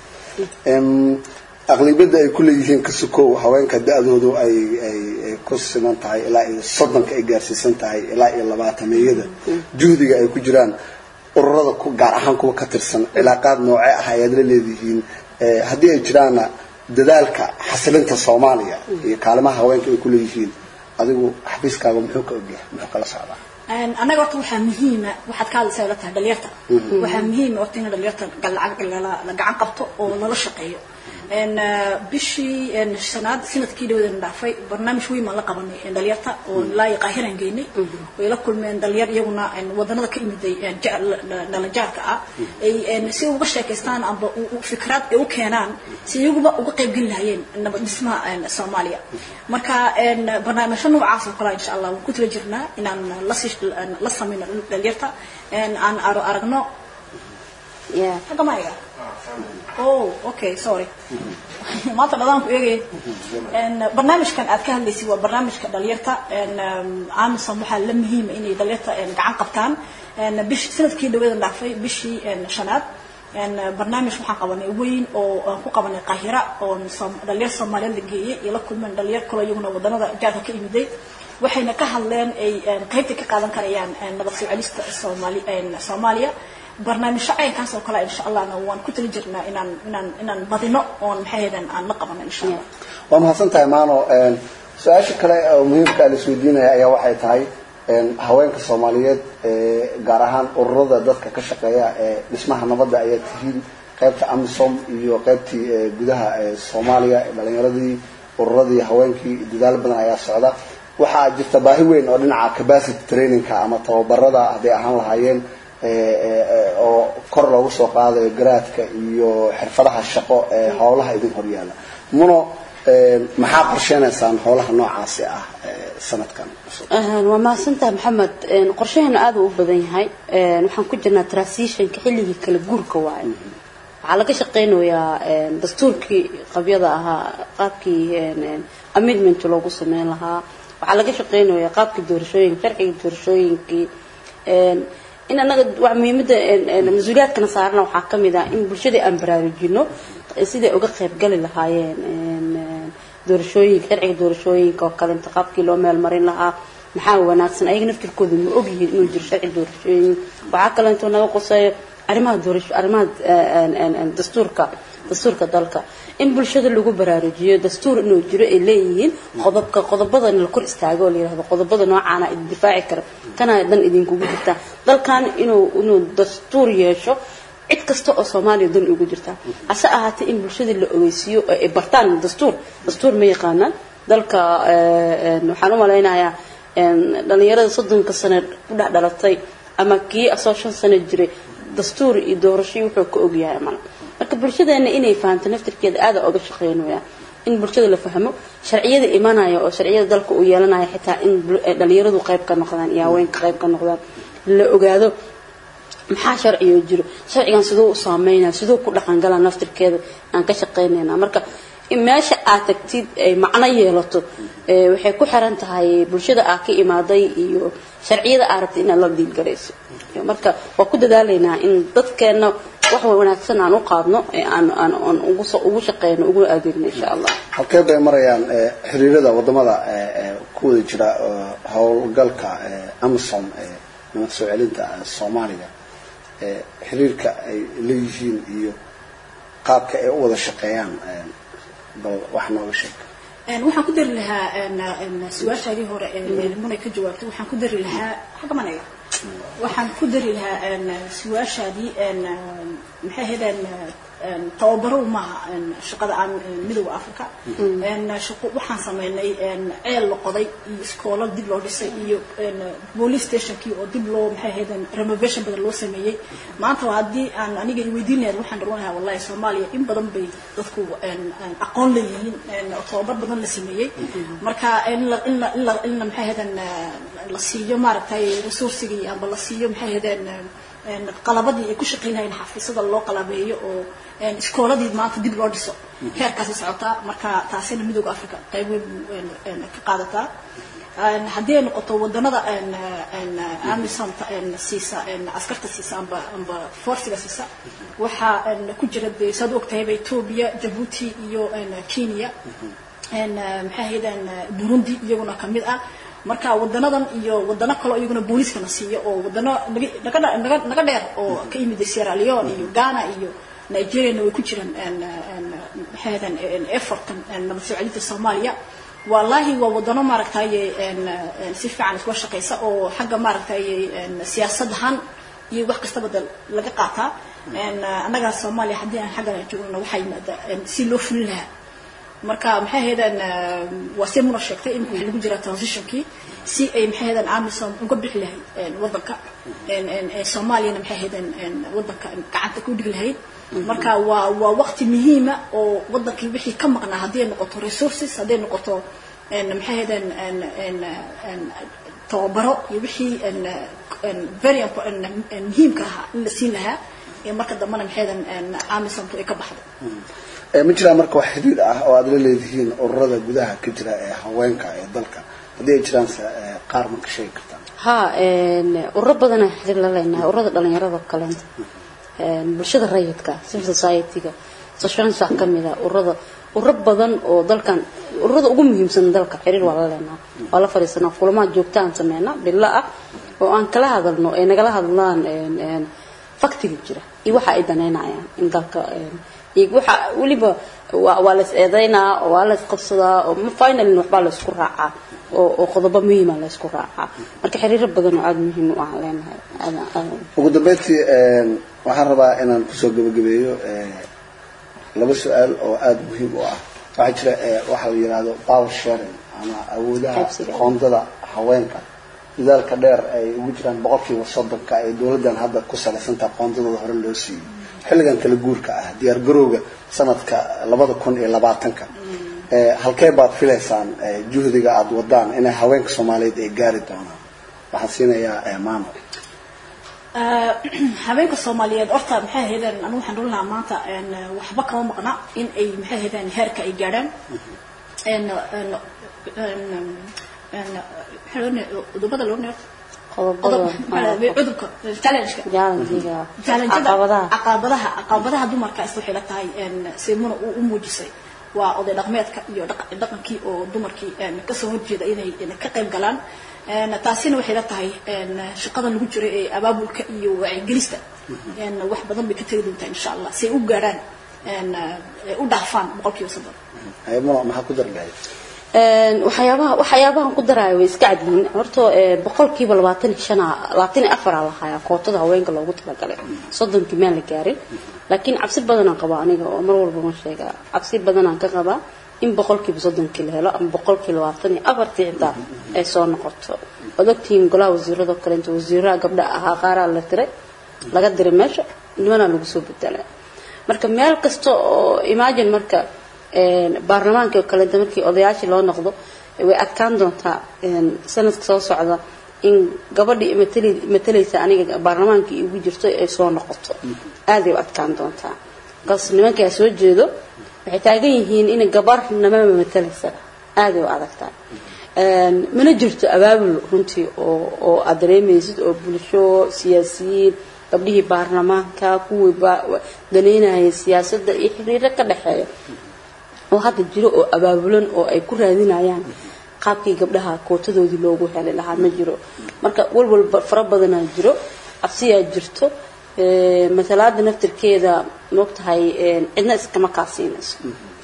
aqlibiyadda ay ku leeyihiin kasukow haweenka da-doodu ay ay ku siman tahay ilaa iyo soddonka ay gaarsiisan tahay ilaa iyo labaatameeyada juhdiga ay ku jiraan ururada ku gaar ahaan kuwa ka tirsan cilaaqaad noocee ah ayaad la leedihiin haddii ay jiraanna dadaalka xasilinta soomaaliya iyo kaalimaha haweenka ay ku leeyihiin adigu xafiiskaaga muxuu ka ogyahay muxuu kala socdaa annaga horta waxaa muhiima waxaad ka hadlaysaa la tahay dhalinyarta waxaa muhiima horta in dhalinyarta la gacan qabto oo lala shaqeeyo bishii shanaad sanadkii dhawadan dhaafay barnaamij weyn baan la qabanay dhalinyarta oo ilaa iyo qaahiran geynay way la kulmeen dhalinyar iyaguna wadanada ka imiday dhalajaarka ah ay si uga sheekaystaan amba fikraad ay u keenaan si iyaguba uga qaybgeli lahayeen nabad dhismaha soomaaliya marka barnaamijyo noocaas oo kale insha allah waan ku tala jirnaa inaan la samayno dhalinyarta aan aragno xagga maiga oh okay sorry maanta dhadaanku eegaya barnaamijkan aad ka hadlaysay waa barnaamijka dhalinyarta amison waxaa la muhiima inay dhalinyarta gacan qabtaan bish sanadkii dhawadan dhaafay bishii shanaad barnaamij waxaan qabanay weyn oo aan ku qabanay qaahira oo dhalinyar soomaaliyeed la geeyey iyo la kulmeen dhalinyar kaloo iyaguna wadanada jaarka ka imiday waxayna ka hadleen ay qaybta ka qaadan karayaan nabad soo celista soomaali soomaaliya barnaamijyo caynkaas oo kale insha allahna waan ku tali jirnaa inaan inaan inaan badino oon maxaheedan aan la qabano insha allah waa mahadsan tahay maano su-aasha kale oo muhiimka la isweydiinaya ayaa waxay tahay haweenka soomaaliyeed gaar ahaan ururada dadka ka shaqeeya ee dhismaha nabadda ayaa tihiin qaybta amisom iyo qaybtii gudaha soomaaliya dhalinyaradii ururadii haweenkii dadaal badan ayaa socda waxaa jirta baahi weyn oo dhinaca capacity trainingka ama tababarada hadday ahaan lahaayeen oo kor loogu soo qaadayo garaadka iyo xirfadaha shaqo ee howlaha idin horyaala muno maxaa qorsheynaysaan howlaha noocaasi ah sanadkan waa mahadsantahay maxamed qorshaheenu aada u badan yahay waxaan ku jirnaa transitionka xilligii kala guurka waaye waxaa laga shaqeynayaa dastuurkii qabyada ahaa qaabkii amendment loogu sameyn lahaa waxaa laga shaqeynayaa qaabkii doorashooyinka sharciga doorashooyinkii in anaga waa muhiimada mas-uuliyaadkana saarana waxaa ka mid ah in bulshada aan baraarujino siday uga qaybgali lahaayeen doorashooyinka sharciga doorashooyinka oo kale intiqaabkii loo meel marin lahaa maxaa wanaagsan ayaga naftirkooda ma ogyihiin inuu jiro sharci doorashooyin waxaa kale intuu naga quseeyo arrimaha doorasho arrimaha dastuurka dastuurka dalka in bulshada lagu baraarujiyo dastuur inuu jiro ay leeyihiin qodobka qodobadana la kor istaago oo la yirahdo qodobada noocaana idin difaaci kara kana dan idinkugu jirtaa dalkan inuu inuu dastuur yeesho cid kasta oo soomaaliya dan ugu jirtaa hase ahaatee in bulshada la ogeysiiyo oo ay bartaan dastuur dastuur ma yaqaanaan dalka waxaan u malaynayaa dhalinyarada soddonka sano ku dhex dhalatay ama kii asoo shan sano jiray dastuur iyo doorasho wuxuu ka ogyahay mala marka bulshadeena inay fahamto naftirkeeda aada oga shaqeynaya in bulshada la fahmo sharciyada imanaya oo sharciyada dalka uu yeelanaya xitaa in dhalinyaradu qayb ka noqdaan iyo haweenka qayb ka noqdaan la ogaado maxaa sharciyo jiro sharcigan siduu u saameynaya siduu ku dhaqangalaa naftirkeeda aan ka shaqeynayna marka in meesha aad tagtid ay macno yeelato waxay ku xiran tahay bulshada aad ka imaaday iyo sharciyada aad rabtay inaad la diilgarayso marka waa ku dadaalaynaa in dadkeena wax wanaagsan aan u qaadno ee aan aan aan ugu soo ugu shaqeyno ugu adeegno insha allah halkee bay marayaan xiriirada wadamada ku wada jira howlgalka amisom nabad soo celinta soomaaliga xiriirka ay leeyihiin iyo qaabka ay u wada shaqeeyaan bal wax nooga sheeg Een, waxaan ku dari lahaa een, een, su-aashaadii hore ee munay ka jawaabtay waxaan ku dari lahaa xagga manaya waxaan ku dari lahaa een, su-aashaadii een, maxay ahayd een, een, tababaro maaha een, shaqada aan een, midowga africa een, shaqo waxaan sameynay een, ceel la qoday iyo iskoolo dib loo dhisay iyo een, police stationkii oo dib loo maxay ahayd een, renovation badan loo sameeyey maanta waa haddii aan aniga iweydiin lahayd waxaan dharan lahaa wallahi soomaaliya in badan bay dadku een, een, aqoon leeyihiin een, oo tababar badan la sameeyey marka in la in la in la in la maxay ahayd een, la siiyo maaragtay resourcigii amba la siiyo maxay ahayd een, een, qalabadii ay ku shaqaynayeen xafiisyada loo qalabeeyo oo een, iskooladii maanta dib loo dhiso heerkaasi socotaa marka taasina midowga africa qayb weyn een, een, ka qaadataa Een, haddii ay noqoto wadanada een, een, amisonta een, siisa een, askarta siisa amba amba forsiga siisa waxaa een, ku jira dee saad ogtahayba ethiopia jabuuti iyo een, kenya een, maxay ahayd een, burundi iyaguna kamid ah marka wadanadan iyo wadano kale oo iyaguna booliiskana siiya oo wadano naga naga naga- naga dheer oo ka yimid sierra leone iyo ghana iyo nigeriana way ku jiraan een, een, maxay ahayd een, effortan een, nabad soo celinta soomaaliya wallaahi waa wadano maaragtaye een, een, si fiican isla shaqaysa oo xagga maaragtaye een, siyaasadahan iyo wax kastaba de laga qaataa een, annaga soomaaliya haddii aan xaggan joogno waxaa yimaada een, si loo fulin lahaa marka maxay ahaydeen waa si muna sheegtay in waxaa lagu jira transitionkii si ay maxay ahaydeen amisom uga bixi lahayd een, wadanka een, een, een, soomaaliyana maxay ahaydeen een, wadanka gacanta ku dhigi lahayd marka waa waa waqti muhiima oo wadankii wixii ka maqnaa hadday noqoto resources hadday noqoto een, maxay ahaydeen een, een, een, tababaro iyo wixii een, een, very impo- een, een, muhiimka ahaa in la siin lahaa ee marka dambena maxay ahaydeen een, amisomtu ay ka baxdo Ee, ma jiraan marka wax xidhiidh ah oo aad la leedihiin ururada gudaha ka jira ee haweenka ee dalka haddii ay jiraan se ee, qaar ma ka sheegi kartaan ها een ururo badan aan xiriir la leenahay ururada dhalinyarada oo kaleenta een bulshada rayidka civil society-ga social science ka mid ah ururada ururo badan oo dalkan ururada ugu muhiimsan dalka xiriir waa la leenahay waa la fariisanaa kulamaha joogta aan sameynaa bilo ah oo aan kala hadalno ay nagala hadlaan een een faktiga jira iyo waxa ay daneynayaan in dalka een iyo waxa weliba waa waa la is eedeynaa oo waa la is qabsadaa oo ma finally waxbaa la isku raacaa oo oo qodobo muhiima la isku raacaa marka xiriiro badan oo aada muhiim u ah leenahay aada aada ugu dambeyntii een, waxaan rabaa inaan kusoo gabagabeeyo ee, laba su-aal oo aada muhiim u ah waxaa jira ee, waxa la yidhaahdo power sharing ama awoodaha Qaybsiga. qoondada haweenka dadaalka dheer ay ugu jiraan boqolkiiba soddonka ay dowladdan hadda ku salaysantaha qoondadooda hore loo siiyey xilligan kala guurka ah diyaar garowga sanadka labada kun iyo labaatanka ee, halkee baad filaysaan ee, juhdiga aada wadaan inay haweenka soomaaliyeed ay gaari doonaan waxaan siinayaa ee, maamo Ah, habeenka soomaaliyeed horta maxay ahaydeen anigu waxaan oran lahaa maanta een, waxba kama maqna in ay maxay ahaydeen heerka ay gaadhaan een een een een maxaa loo ne- cudubada loo neef qodobada cudubka challenge-ka jaalanjiga challenge-ada caqabadaha caqabadaha caqabadaha dumarka is waxay la tahay een seemuna uu u muujisay waa oday dhaqmeedka iyo dhaq- dhaqankii oo dumarkii een kasoo horjeeda inay inay ka qayb galaan een taasina waxay la tahay een shaqadan lagu jiro ee abaabulka iyo wacyigelista een wax badan bay ka tegi doontaa insha allah si ay u gaaraan een ay u dhaafaan boqolkiiba soddon ayaduna maxaa ku dari lahayd een waxyaabaha waxyaabahan ku daraayo way iska cadyihiin horta ee boqolkiiba labaatan iyo shan labaatan iyo afar aa lahayaa kootada haweenka loogu talagalay soddonkii maan la gaarin laakiin cabsi badanaan qabaa aniga oo mar walba ma sheegaa cabsi badanaan ka qabaa in boqolkiiba soddonkii la helo ama boqolkiiba labaatan iyo afartii xitaa ay soo noqoto waad ogtihiin golaha wasiirada kale inta wasiiraha gabdha ahaa qaaraa la tiray laga diray meesha nimanaa lagu soo bedelay marka meel kasta oo imagine marka een, baarlamaanka oo kaleeta markii odayaashii loo noqdo way adkaan doontaa een, sanadka soo socda in gabadhii matali- matalaysa aniga baarlamaankii igu jirto ay soo noqoto aaday u adkaan doontaa markaas nimankaa soo jeedo waxay taagan yihiin in gabar namama matalaysa aaday u adagtahay Een, mana jirto abaabul runtii oo oo aad dareemaysid oo bulsho siyaasiyiin gabdhihii baarlamaanka kuwii ba- daneynayay siyaasadda iyo xiriiro ka dhexeeya oo hadda jiro oo abaabulan oo ay ku raadinayaan qaabkii gabdhaha kootadoodii loogu heli lahaa ma jiro marka walwal ba- fara badanaa jiro cabsiyaa jirto ee, masalaada naftirkeeda moogtahay een, cidna iskama kaasiinayso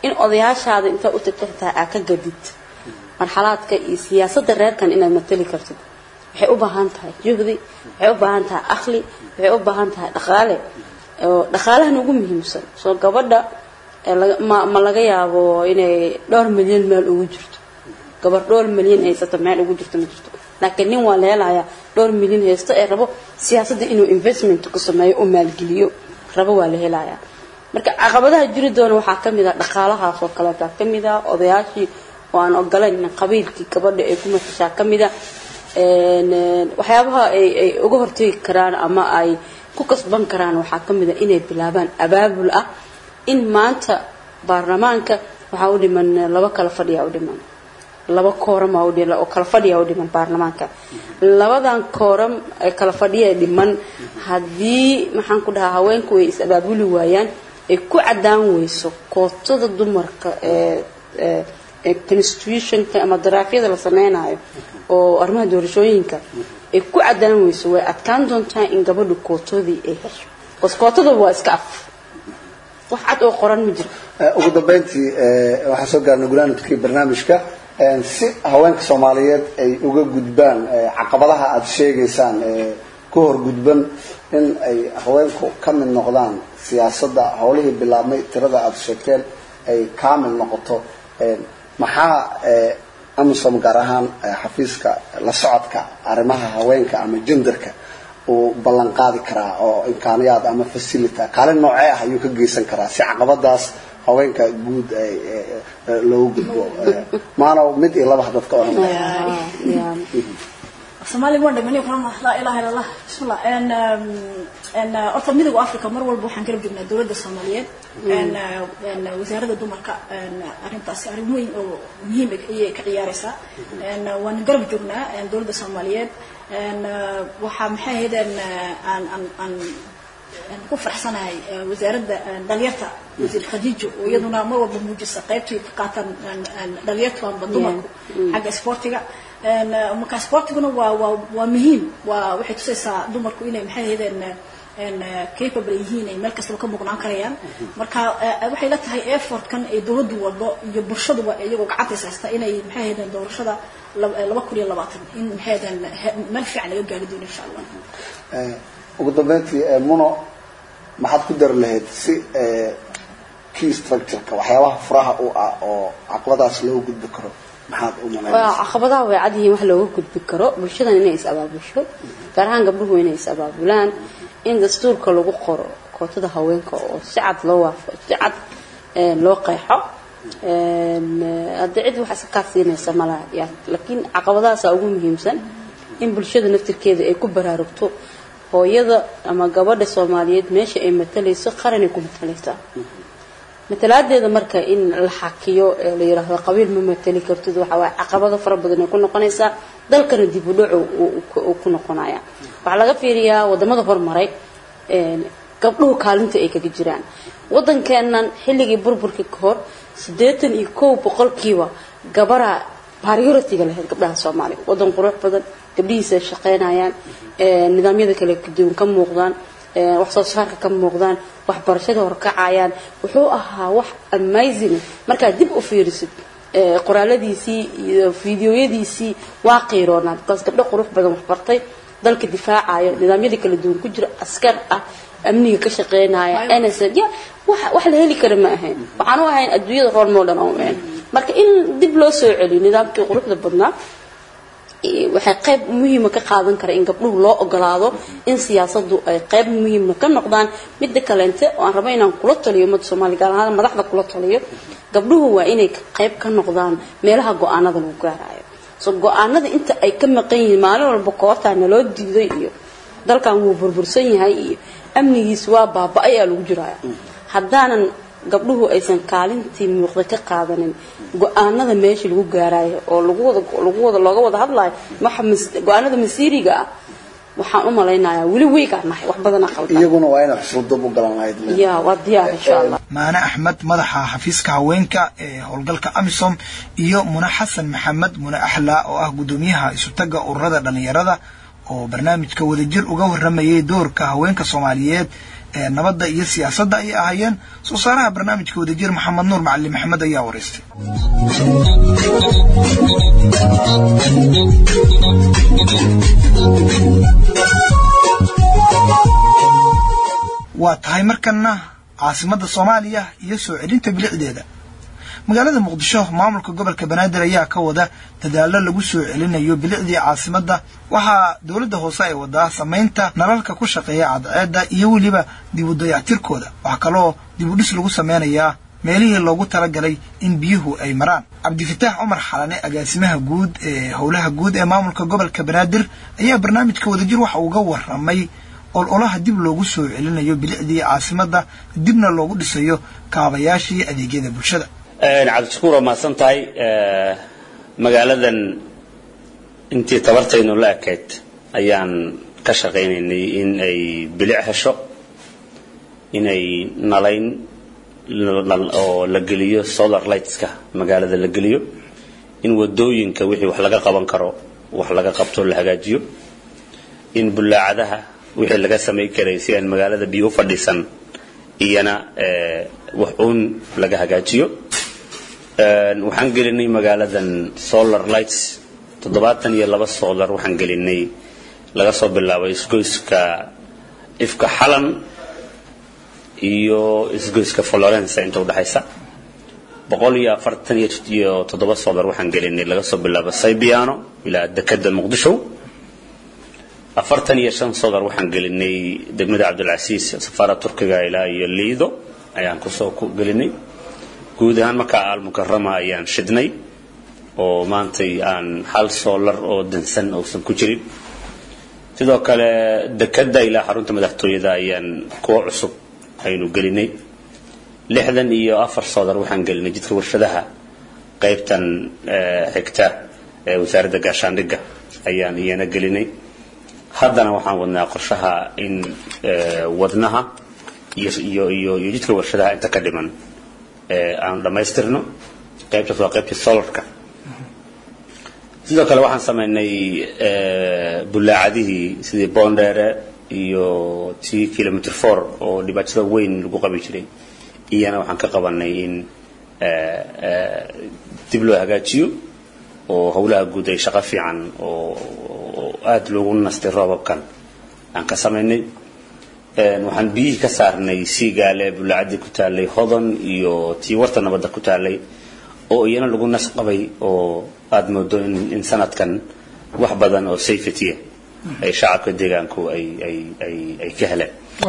in odayaashaada intaa u tagto xitaa aa ka gadid marxalaadka iyo siyaasadda reerkan inaad matali kartid waxay u baahan tahay juhdi waxay u baahan tahay akhli waxay u baahan tahay dhaqaale oo dhaqaalahan ugu muhiimsan soo gabadha ee laga- ma ma laga yaabo inay dhowr milyan meel ugu jirto gabar dhowr milyan haysato meel ugu jirto ma jirto laakiin nin waa la helayaa dhowr milyan haysto ee rabo siyaasadda inuu investment ku sameeyo u maalgeliyo rabo waa la helayaa marka caqabadaha jiri doona waxaa ka mid ah dhaqaalahaas oo kaleeta ka mid ah odayaashii oo aan ogolayn in qabiilkii gabadha ay ku matashaa ka mid ah een, een, waxyaabaha ay ay uga hortegi karaan ama ay ku kasban karaan waxaa ka mid ah inay bilaabaan abaabul ah in maanta baarlamaanka waxaa u dhiman eh, laba kala fadhiyaa u dhiman laba kooram aa u dhiman oo kala fadhiyaa u dhiman baarlamaanka labadan kooram ee kala fadhiya dhiman haddii maxaan ku dhahaa haweenku ay is abaabuli waayaan ay ku cadaan weyso kootada dumarka ee ee ee constitutionka ama daraafyada la sameynayo oo arrimaha doorashooyinka ay ku cadaan weyso way adkaan doontaa in gabadhu kootadii ay hesho bas kootada waa iska af wax cad oo qoran ma jiro Eh, ugu dambeyntii eh, waxaan soo gaarnay gunaanadkii barnaamijka Eh, si haweenka soomaaliyeed ay uga gudbaan eh, caqabadaha aada sheegaysaan ee ku hor gudban in ay haweenku ka mid noqdaan siyaasadda howlihii bilaabmay tirada aada sheegteen ay kaamil noqoto Eh, maxaa eh, amisom gaar ahaan eh, xafiiska la socodka arrimaha haweenka ama genderka uu ballan qaadi karaa oo imkaaniyaad ama facilita kaalin noocee ah ayuu ka geysan karaa si caqabadaas haweenka guud ay eh, eh, loogu gudbo Eh, maana mid iyo laba dadka oran Yeah. soomaali waan dhamanay kulama laa ilaaha illa allah bismillah en en horta midowga africa mar walba waxaan garab joognaa dowladda soomaaliyeed en en wasaaradda dumarka en arrintaasi arrin weyn oo muhiim ah ayay ka ciyaaraysaa en waan garab joognaa en dowladda soomaaliyeed en waxaa maxay ahayd en aan aan aan aan ku faraxsanahay eh, wasaaradda eh, dhalinyarta wasiir khadiijo oo iyaduna mar walba muujisa qaybtii ka qaataan en- en dhalinyartu amba dumarku xagga isboortiga En, eh, marka isboortiguna waa waa waa muhiim waa waxay tusaysaa dumarku inay maxay ahaydeen en eh, capable yihiin ay meel kastaba ka muuqnaan karayaan marka eh, waxay la tahay effortkan ay dowladdu wado iyo bulshaduba iyagoo gacantaysa haysta inay maxay ahaydeen doorashada lab- eh, laba kun iyo labaatan in maxay ahaydeen he- meel fiican laga gaari doono insha allah Eh, ugu dambeyntii eh, muno maxaad ku dari lahayd si eh, key structureka waxyaabaha furaha u ah oo caqabadaas loo gudbi karo maxaad u waa malaynaysaa caqabadaha way cad yihiin wax looga gudbi karo bulshadan inay is abaabusho gaar ahaan gabdhuhu inay is abaabulaan in dastuurka lagu qoro kootada haweenka oo si cad loo waafo si cad een, loo qeexo een, eh, haddii cid wax iska siinaysa malaha yaa laakiin caqabadahaasaa ugu muhiimsan in bulshada naftirkeeda ay ku baraarugto hooyada ama gabadha soomaaliyeed meesha ay matalayso qaranay ku matalaysaa matalaadeeda marka in la xakiyo ee la yiraahdo qabiil ma matali kartid waxa waa caqabado fara badan ay ku noqonaysaa dalkana dib u dhac uu ku noqonaya waxaa laga fiiriyaa wadamada hormaray een gabdhuhu kaalinta ay kaga jiraan wadankeennan xilligii burburkii ka hor siddeetan iyo kow boqolkiiba gabara priority-ga lahayd gabdhaha soomaaliya wadan qurux badan gabdhihiisa ay shaqaynayaan ee nidaamyada kale kaduwan ka muuqdaan ee wax soo saarka ka muuqdaan waxbarashada horkacayaan wuxuu ahaa wax amazing markaad dib u fiirisid ee qoraaladiisii iyo fiidiyoyadiisii waa qiiroonaa because gabdho qurux badan waxbartay dalka difaacayo nidaamyada kala duwan ku jira askar ah amniga ka shaqeynaya NSL ya wax wax la heli kara ma ahayn waxaan u ahayn adduunyada role model oo ahayn marka in dib loo soo celiyo nidaamkii quruxda badnaa waxay qayb muhiima ka qaadan kara in gabdhuhu loo ogolaado in siyaasadu ay qayb muhiima ka noqdaan midda kaleente oo aan rabo inaan kula taliyo ummadda soomaaliya gaar ahaan madaxda kula taliyo gabdhuhu waa inay qayb ka noqdaan meelaha go-aanada lagu gaarayo so go-aanada inta ay ka maqan yihiin maalin walba koortaa naloo diiday iyo dalkan wuu burbursan yahay iyo amnigiis waa baaba-ay aa lagu jiraya haddaanan gabdhuhu aysan kaalintii muuqda ka qaadanin go-aanada meesha lagu gaarayo oo lagu wada lagu wada looga wada hadlayo waxa go-aanada masiiriga ah waxaan u malaynayaa weli weygaan nahay wax badana qaldan iyaguna waa inay xusuldub u galan lahayd ya waa diyaar insha allah maane axmed madaxa xafiiska haweenka ee howlgalka amisom iyo mune xasan maxamed mune axlaa oo ah guddoomiyaha isutaga ururada dhallinyarada oo barnaamijka wadajir uga waramayay doorka haweenka soomaaliyeed ee nabadda iyo siyaasadda ayay ahaayeen soo saaraha barnaamijka wadajir maxamed nuur macali maxamed ayaa waraystay waa tahay markana caasimadda soomaaliya iyo soo celinta bilicdeeda magaalada muqdisho maamulka gobolka banaadir ayaa ka wada dadaalo lagu soo celinayo bilicdii caasimadda waxaa dowladda hoose ay wadaa samaynta nalalka ku shaqeeya cadceedda iyo weliba dib u dayactirkooda waxaa kaloo dib u dhis lagu sameynayaa meelihii loogu talagalay in biyuhu ay maraan cabdifataax cumar xalane agaasimaha guud ee howlaha guud ee maamulka gobolka banaadir ayaa barnaamijka wadajir waxa uga waramay ololaha dib loogu soo celinayo bilicdii caasimadda dibna loogu dhisayo kaabayaashii adeegyada bulshada cabdishakuur waa mahadsan tahay magaaladan intii tabartaynu la ekayd ayaan ka shaqaynaynay in ay bilic hesho inay nalayn oo la geliyo solar lightska magaalada la geliyo in wadooyinka wixii wax laga qaban karo wax laga qabto la hagaajiyo in bulaacadaha wixii laga samayn karay si aan magaalada biyo u fadhiisan iyana wax uun laga hagaajiyo waxaan gelinay magaaladan solar lights toddobaatan iyo laba solar waxaan gelinay laga soo bilaabo isgoyska ifka xalan iyo isgoyska florence inta udhexaysa boqol iyo afartan iyo toddoba solar waxaan gelinay laga soo bilaabo saybiano ilaa dekada muqdisho afartan iyo shan solar waxaan gelinay degmada cabdilcasiis safaara turkiga ilaa iyo liido ayaan kusoo gelinay guud ahaan markaa almukarama ayaan shidnay oo maantay aan hal solar oo dansan uusan ku jirin sidoo kale dekada ilaa xarunta madaxtooyada ayaan kuwo cusub aynu gelinay lixdan iyo afar solar waxaan gelinay jidka warshadaha qaybtan xigta ee wasaaradda gaashaandhigga ayaan iyana gelinay haddana waxaan wadnaa qorshaha in wadnaha iyo iyo iyo jidka warshadaha inta ka dhiman aan dhammaystirno qaybtaas waa qaybtii solarka sidoo kale waxaan samaynay bulaacadihii sidii bondere iyo t kilometer four oo dhibaatada weyn lagu qabi jiray iyana waxaan ka qabanay in dib loo hagaajiyo oo howlaha guud ay shaqo fiican oo aada loogu nastay roobabkan aan ka samaynay waxaan biyihii ka saarnay siigaale bulaacadii ku taalay hodon iyo tii warta nabadda ku taalay oo iyana lagu nas qabay oo aada moodo in sanadkan wax badan oo safety ay shacabka deegaanku ay ay ay ay ka heleen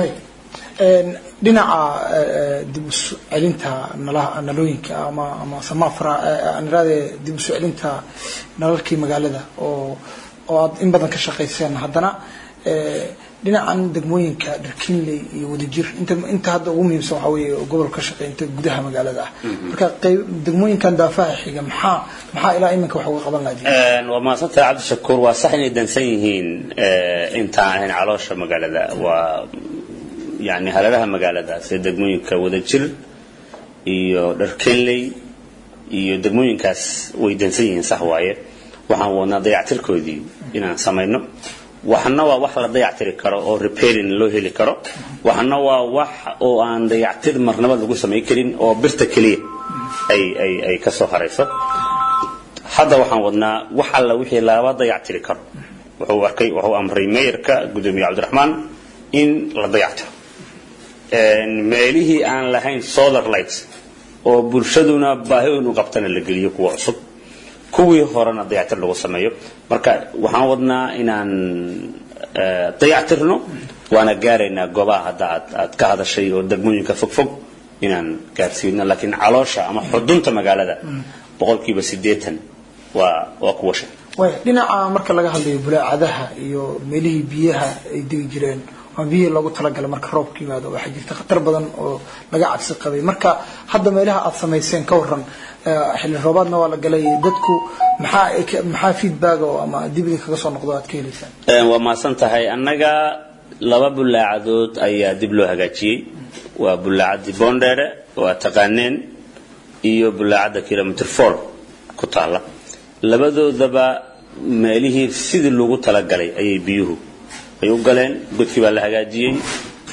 dhinaca dib usu celinta nalooyinka ama ama samafra aniraade dib usu celinta nalalkii magaalada oo oo aad in badan ka shaqayseen haddana dhinacan degmooyinka dharkinley iyo wadajir inta inta hadda ugu muhiimsan waxaa weeye gobolka ka shaqeynta gudaha magaalada ah marka qayb degmooyinkan daafaha xiga maxaa maxaa ilaa iminka wax uga qaban lahayd waa mahadsantahay cabdishakuur waa sax inay dansan yihiin intaan ahayn caloosha magaalada waa yani hareeraha magaalada sida degmooyinka wadajir iyo dharkenley iyo degmooyinkaas way dansan yihiin sax waaye waxaan wadnaa dayactirkoodii inaan samayno waxna waa wax la dayactiri karo oo repairing loo heli karo waxna waa wax oo aan dayactir marnaba lagu samayn karin oo birta keliya ay ay ay ka soo harayso hadda waxaan wadnaa wax alla wixii laba dayactiri karo wuxuu arkay wuxuu amray mayorka gudoomiye cabdiraxmaan in la dayactiro meelihii aan lahayn solar lights oo bulshaduna baahi inu qabtana la geliyo kuwa cusub kuwii horena dayactir lagu sameeyo marka waxaan wadnaa inaan dayactirno waana gaaraynaa goobaha hadda aad aad ka hadashay oo degmooyinka fogfog inaan gaarsiino laakiin caloosha ama xudunta magaalada boqolkiiba siddeetan waa waa kuwa shan way dhinaca marka laga hadlayo bulaacadaha iyo meelihii biyaha ay degi jireen ama biyihii loogu talagalay marka roobka yimaado waxaa jirta khatar badan oo laga cabsi qabay marka hadda meelaha aad samayseen ka waran xilli roobaadna waa la galay dadku maxaa maxaa feedback oo ama dibida kaga soo noqdo aad ka helaysaan waa mahadsan tahay annaga laba bulaacadood ayaa dib loo hagaajiyey waa bulaacadii bondere oo aad taqaaneen iyo bulaacadda kilometer four ku taalla labadoodaba meelihii sidii loogu talagalay ayay biyuhu ay u galeen godkii baa la hagaajiyey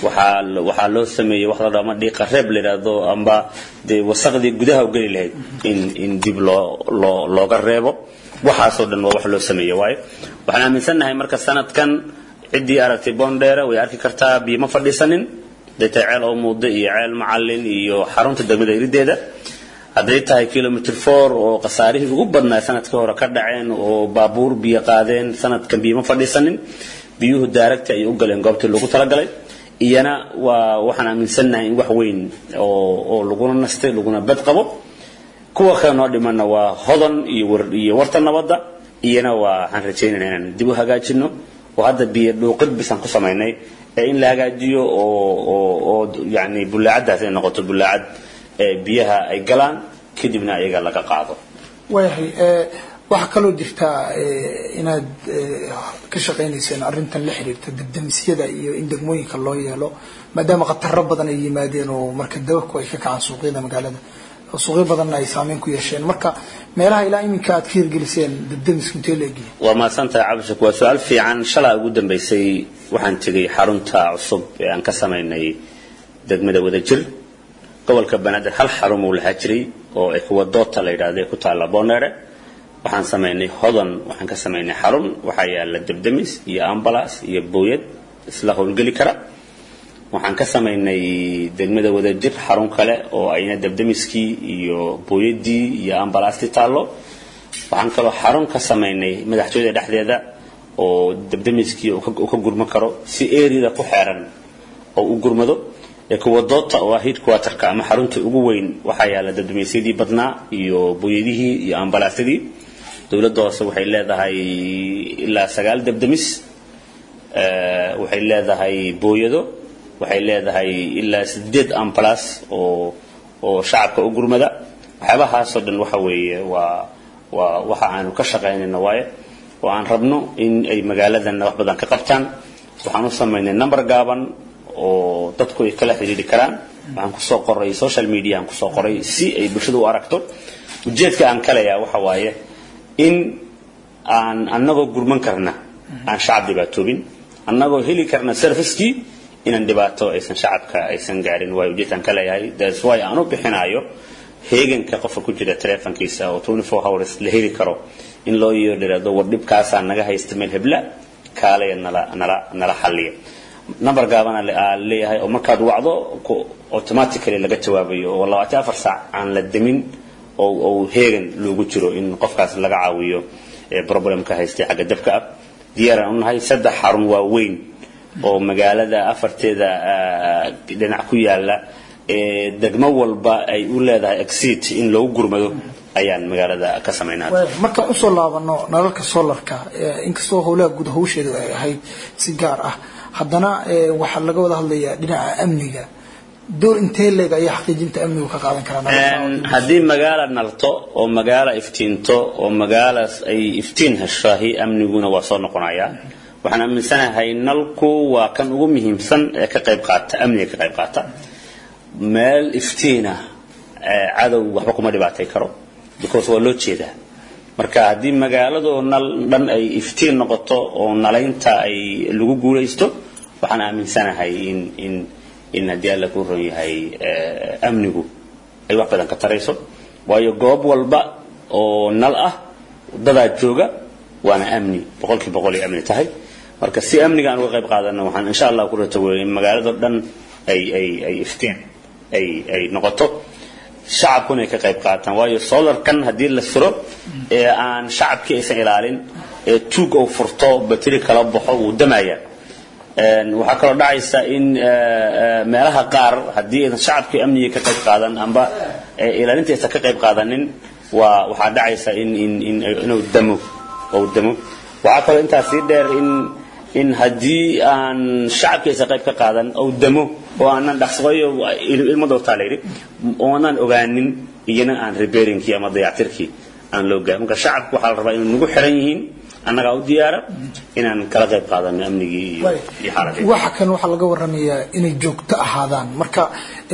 waxaa waxaa loo sameeyey wax la dhaho ama dhiiqa reeb la yidhaahdo amba dee wasaqdii gudaha u geli lahayd in in dib loo loo looga reebo waxaasoo dhan waa wax loo sameeye waayo waxaan aaminsannahay marka sanadkan ciddii aragtay boondheere way arki kartaa biyo ma fadhiisanin hadday tahay ceel oo muuda iyo ceel macalin iyo xarunta degmada irideeda hadday tahay kilomitr four oo khasaarihii ugu badnaa sanadkii hore ka dhaceen oo baabuur biyo qaadeen sanadkan biyo ma fadhiisanin biyuhu daaragti ayay u galeen goobtii loogu talagalay iyana waa waxaan aaminsannahay in wax weyn oo oo laguna nastay laguna bad qabo kuwa kale noo dhimanna waa hodan iyo war iyo warta nabadda iyana waa waxaan rajaynayna inaan dib u hagaajino oo hadda biyo dhuuqid bisaan ku samaynay ee in la hagaajiyo oo oo oo yani bullaacaddaas ay noqoto bullaacad ee biyaha ay galaan kadibna ayaga laga qaado waayahay waxaa kaloo jirtaa inaad ka shaqaynayseen arrintan la xiriirta degdemisyada iyo in degmooyinka loo yeelo maadaama khataro badan ay yimaadeen oo marka dababku ay ka kacaan suuqyada magaalada suuqyo badanna ay saameyn ku yeesheen marka meelaha ilaa iminka aad ka hirgeliseen degdemisku intee la egyahay waa mahadsantahay cabdishak waa su-aal fiican shalaa ugu dambaysay waxaan tegey xarunta cusub ee aan ka samaynay degmada wadajir gobolka banaadir hal xarun uu lahaa jiray oo ekuwadoota la yidhaahda ku taalla boneere waxaan samaynay hodan waxaan ka samaynay xarun waxaa yaala debdemis iyo ambalas iyo booyad isla howlgeli kara waxaan ka samaynay degmada wadajir xarun kale oo ayna debdemiskii iyo booyadii iyo ambalastii taallo waxaan kaloo xarun ka samaynay madaxtooyada dhexdeeda oo debdemiskii uu ka gurman karo si eriyada ku xeeran oo u gurmado ekuwadoota oo ah headquarterka ama xarunta ugu weyn waxaa yaala debdemisyadii badnaa iyo booyadihii iyo ambalaasyadii dowladda hoose waxay leedahay ilaa sagaal debdemis waxay leedahay booyado waxay leedahay ilaa sideed ambalas oo oo shacabka u gurmada waxyaabahaasoo dhan waxa weeye waa waa waxa aanu ka shaqaynayna waaye oo aan rabno in ay magaaladanna wax badan ka qabtaan waxaan u samaynay number gaaban oo dadku ay kala xidhiidhi karaan waxaan kusoo qoray social media aan kusoo qoray si ay bulshada u aragto ujeedka aan kaleyaa waxa waaye in aan annagoo gurman karna aan shacab dhibaatoobin annagoo heli karna servicekii inaan dhibaato aysan shacabka aysan gaarin waayo ujeedkaan ka leeyahay that's why aan u bixinayo heeganka qofka ku jira telefonkiisa oo 24 hours la heli karo in loo yeedhiraado war dhibkaasaa naga haysta meel hebla kaalaya nala nala nala xalliya number gaabana leeyahay oo markaad wacdo automatically laga jawaabayo oo labaatan afar saac aan la demin oo oo heegan loogu jiro in qofkaas laga caawiyo problemka haystay xagga dabka ah diyaaraan u nahay saddex xarun waaweyn oo magaalada afarteeda dhinac ku yaala degmo walba ay u leedahay exit in loogu gurmado ayaan magaalada ka samaynaa markaan usoo laabano nalalka solarka inkastoo howlaha guud hawsheedu ay ahayd si gaar ah haddana waxaa laga wada hadlayaa dhinaca amniga door intee leeg ayaa xaqiijinta amnigu ka qaadan karaa haddii magaala nalto oo magaala iftiinto oo magaalaas ay iftiin heshahi amniguna waa soo noqonayaa waxaan aaminsanahay nalku waa kan ugu muhiimsan ee ka qayb qaata amniga ka qayb qaata meel iftiina cadow waxba kuma dhibaatay karo because waa loo jeedaa marka haddii magaaladoo nal dhan ay iftiin noqoto oo nalaynta ay lagu guulaysto waxaan aaminsanahay in in in haddii alla ku ron yahay amnigu ay wax badan ka tarayso waayo goob walba oo nal ah dadaa jooga waana amni boqolkii boqol ay amni tahay marka si amniga aan uga qayb qaadano waxaan insha allah ku rataweeyay magaalado dhan ay ay ay iftiin ay ay noqoto shacabkuna ay ka qayb qaataan waayo solarkan haddii la suro ee aan shacabkii aysan ilaalin ee tuug oo furto bateri kala baxo wuu damaya waxaa kaloo dhacaysa in meelaha qaar haddii aysan shacabkii amniga ka qayb qaadan amba ilaalinta aysan ka qayb qaadanin waa waxaa dhacaysa in in in inuu damo ou damo waxaa kaloo intaas sii dheer in in haddii aan shacabkii aysan qayb ka qaadan ou damo oo aanan dhaqsaqoyo ilmo dowtaa la yidhi oonan ogaanin iyana aan repairingkii ama dayactirkii aan loo gaarin marka shacabku waxaa la rabaa inay nagu xiran yihiin annagaa u diyaara inaan kala qayb qaadano amnigii iyo iyo xaaladii waxa kan waxaa laga waramayaa inay joogto ahaadaan marka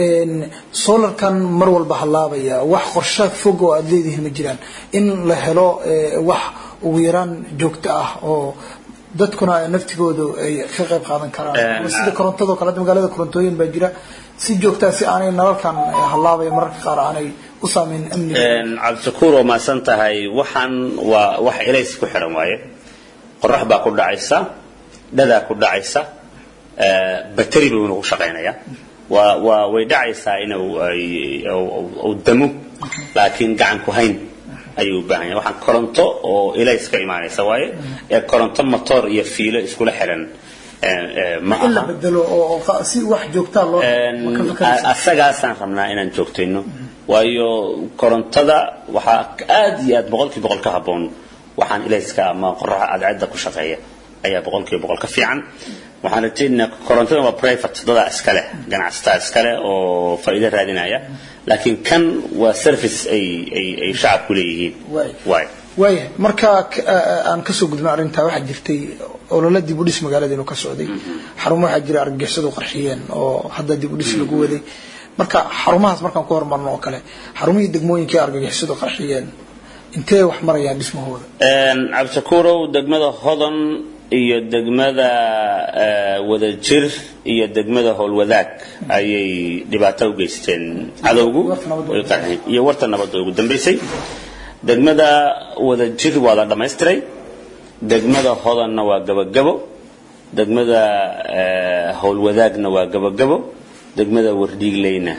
solarkan mar walba halaabaya wax qorshe fog oo aada leedihiin ma jiraan in la helo wax ugu yaraan joogto ah oo dadkuna naftigoodu ay ka qayb qaadan karaan ama sida korontado kale hadda magaalada korontooyin baa jira si joogtaa si aanay nalalkan hallaabaya mararka qaar aanay u saameyn amniga cabdishakuur oo maasan tahay waxaan waa wax elays ku xiran waaye qorax baa ku dhacaysa dhadaa ku dhacaysa bateri buu nagu shaqaynaya waa waa way dhacaysaa inuu uu damo laakiin gacan ku hayn ayuu u baahan yahay waxaan koronto oo elays ka imaanaysa waaye ee koronto motor iyo fiilo iskula xiran ma in la aha bedelo oo si wax joogtaa loo asagaasaan rabnaa inaan joogtayno waayo korontada waxaa aad iyo aad boqolkii boqol ka habboon waxaan ilayska ama qoraxa cadceedda ku shaqeeya ayaa boqolkiiba boqol ka fiican waxaan rajaynaynaa korontada waa private dadaa iskale ganacsataa iskale oo faa'iido raadinaya laakiin kan waa service ay ay ay shacabku leeyihiin Waay. waay waayahay marka k- a- aan kasoo gudbin arrintaa waxaa jirtay olole dib u dhis magaalada inuu ka socday xarumo waxaa jira argagixisadu qarxiyeen oo hadda dib u dhis lagu waday marka xarumahaas markaan ku hormarno oo kale xarumihii degmooyinkii argagixisadu qarxiyeen intee wax marayaan dhismahooda cabdishakuurow degmada hodon iyo degmada eh, wadajir iyo degmada howlwadaag ayay dhibaato u geysteen cadowgu Warta nabadda. iyo warta nabadda ugu dambeysay degmada wadajir waa la dhammaystiray degmada hodonna waa gabagabo degmada eh, howlwadaagna waa gabagabo degmada wardhiigleyna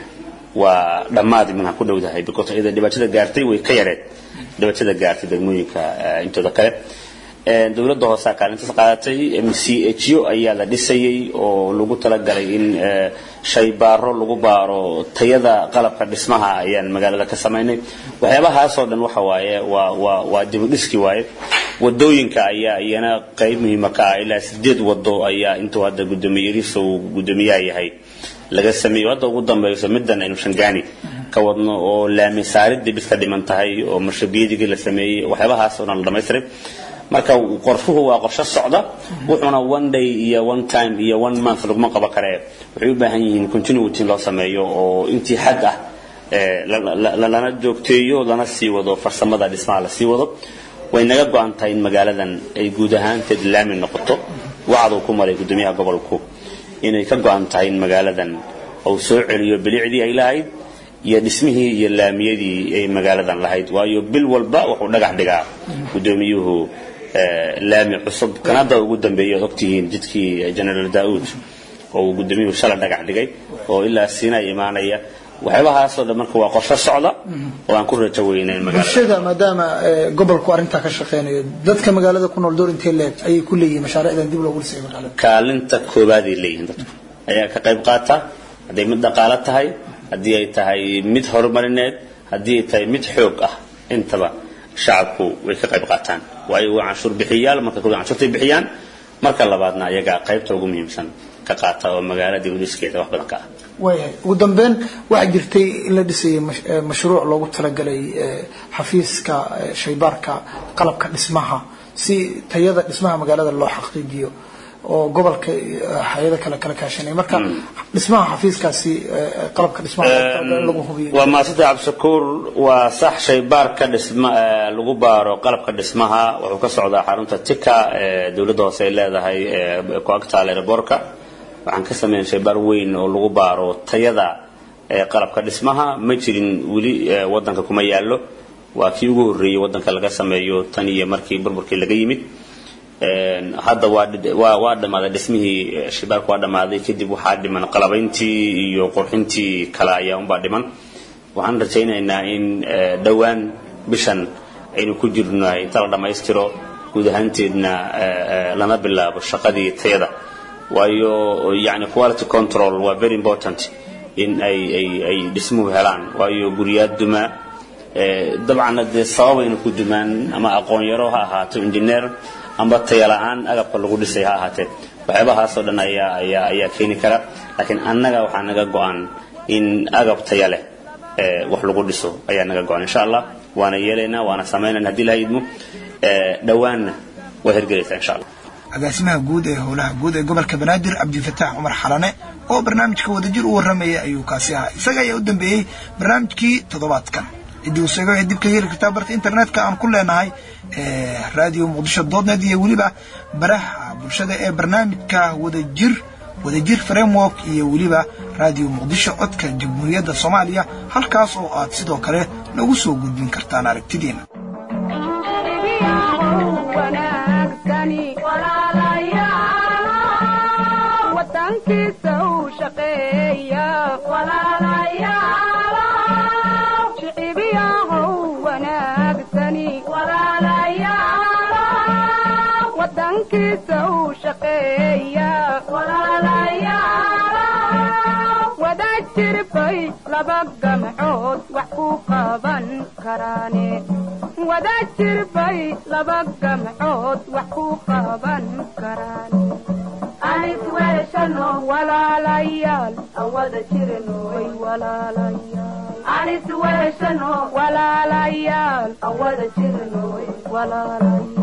waa dhammaad minha ku dhowdahay because iyada dhibaatada gaartay way ka yareed dhibaatada gaartay degmooyinka eh, intooda kale Eh, dowladda hoose kaalintaas qaadatay mcho ayaa la dhisayay oo lagu talagalay in eh, shaybaaro lagu baaro tayada qalabka dhismaha ayaan magaalada ka samaynay waxyaabahaasoo dhan waxa waaye waa waa waa dibudhiski waaye wadooyinka ayaa iyana qayb muhiima ka ah ilaa sideed wado ayaa intuu hadda gudoomiye yariso uu gudoomiyaha yahay laga sameeyo hadda ugu dambayso middan aynu shangaani ka wadno oo laami saaridii bis ka dhiman tahay oo marshabiyadigii la sameeyey waxyaabahaas oo dhan la dhamaystiray marka qorshuhu waa qorshe socda wuxuuna one day iyo one time iyo one month laguma qabo kare waxay u baahan yihiin continuity in loo sameeyo oo intii xad ah eh, la- la- la- lana joogteeyo lana sii wado farsamada dhismaha la sii wado way naga go-an tahay in magaaladan ay guud ahaanteed laami noqoto wacduu ku maray gudoomiyaha gobolku inay ka go-an tahay in magaaladan uu soo celiyo bilicdii ay lahayd iyo dhismihii iyo laamiyadii ay magaaladan lahayd waayo bil walba wuxuu dhagax dhigaa gudoomiyuhu eh, laami cusub kanada ugu dambeeyay ood ogtihiin jidkii generaal daauud oo uu gudoomiyuhu shalay dhagax dhigay oo ilaa siinay imaanaya waxyaabahaasoo dhan marka waa qorshe socda oo aan ku rajo weynay in magaalada bulshada maadaama eh, gobolku arrintaa ka shaqeynayo dadka magaalada ku nool door intee leeg ayay ku leeyihiin mashaariicdan dib loogu dhisay magaalada kaalinta koobaad ay leeyihiin dadku ayaa ka qayb qaata hadday mid dhaqaalo tahay haddii ay tahay mid horumarineed haddii ay tahay mid xoog ah intaba shacabku way ka qayb qaataan waayo waa canshuur bixiyaal marka koowaad canshuurtay bixiyaan marka labaadna ayagaa qaybta ugu muhiimsan ka qaata oo magaalada dibudhiskeeda wax badan ka ah waayahay ugu dambeyn waxaa jirtay in la dhisayay mash- eh, mashruuc loogu talagalay eh, xafiiska eh, shaybaarka qalabka dhismaha si tayada dhismaha magaalada loo xaqiijiyo oo gobolka eh, hay-ada kale kala kaashanay marka dhismaha xafiiskaasi eh, qalabka dhismaha loogu talagalay in lagu hubiyo waa maasida cabdishakuur waa sax shaybaarka dhisma eh, lagu baaro qalabka dhismaha wuxuu ka socdaa xarunta tika ee dowladda hoose ay leedahay ee ku agtaal aeroboorka waxaan ka sameyn shaybaar weyn oo lagu baaro tayada ee qalabka dhismaha ma jirin weli eh, wadanka kuma yaallo waa kii ugu horreeyey wadanka laga sameeyo tan iyo markii burburkii laga yimid Een, hadda waa dhid- waa waa dhammaaday dhismihii eh, shaybaarku waa dhammaaday kadib waxaa dhiman qalabayntii iyo qurxintii kale ayaa unbaa dhiman waxaan rajaynaynaa in eh, dhowaan bishan aynu ku jirnahay inta la dhammaystiro guud ahaanteedna eh, eh, lana bilaabo shaqadii tayada waayo yani quality control waa very important in ay ay ay dhismuhu helaan waayo guryaad duma eh, dabcanna dee sababayna ku dumaan ama aqoon yaro ha ahaato engineer amba taya la-aan agabka lagu dhisay ha ahaatee waxyaabahaasoo dhan ayaa ayaa ayaa keeni kara laakiin annaga waxaa naga go-an in agab taya leh eh, wax lagu dhiso ayaa naga go-an insha allah waana yeelaynaa waana samaynayna haddii la idmo eh, dhowaanna waa hirgelaysaa insha allah agaasimaha guud ee howlaha guud ee gobolka banaadir cabdifataax cumar xalane oo barnaamijka wadajir u warramaya ayuu kaasi ahaa isaga ayaa u dambeeyey barnaamijkii toddobaadkan ciddii useega waxay dib ka heli kartaa barta internetka aan ku leenahay radio muqdisho doodnet iyo weliba baraha bulshada ee barnaamijka wadajir wadajir framework iyo weliba radio muqdisho codka jamhuuriyadda soomaaliya halkaas oo aad sidoo kale nagu soo gudbin kartaan aragtidiina wadankiisa u shaqeeya shicibiyahow wanaagsani wadankiisa u shaqeeya wada jirbay laba gamcood wax ku qaban karaane wada jirbay laba gamcood wax ku qaban karaane anis weeshano walaalayaal awada jirnoy walaalayaal anis weeshano walaalayaal awada jirnoy walaalayaal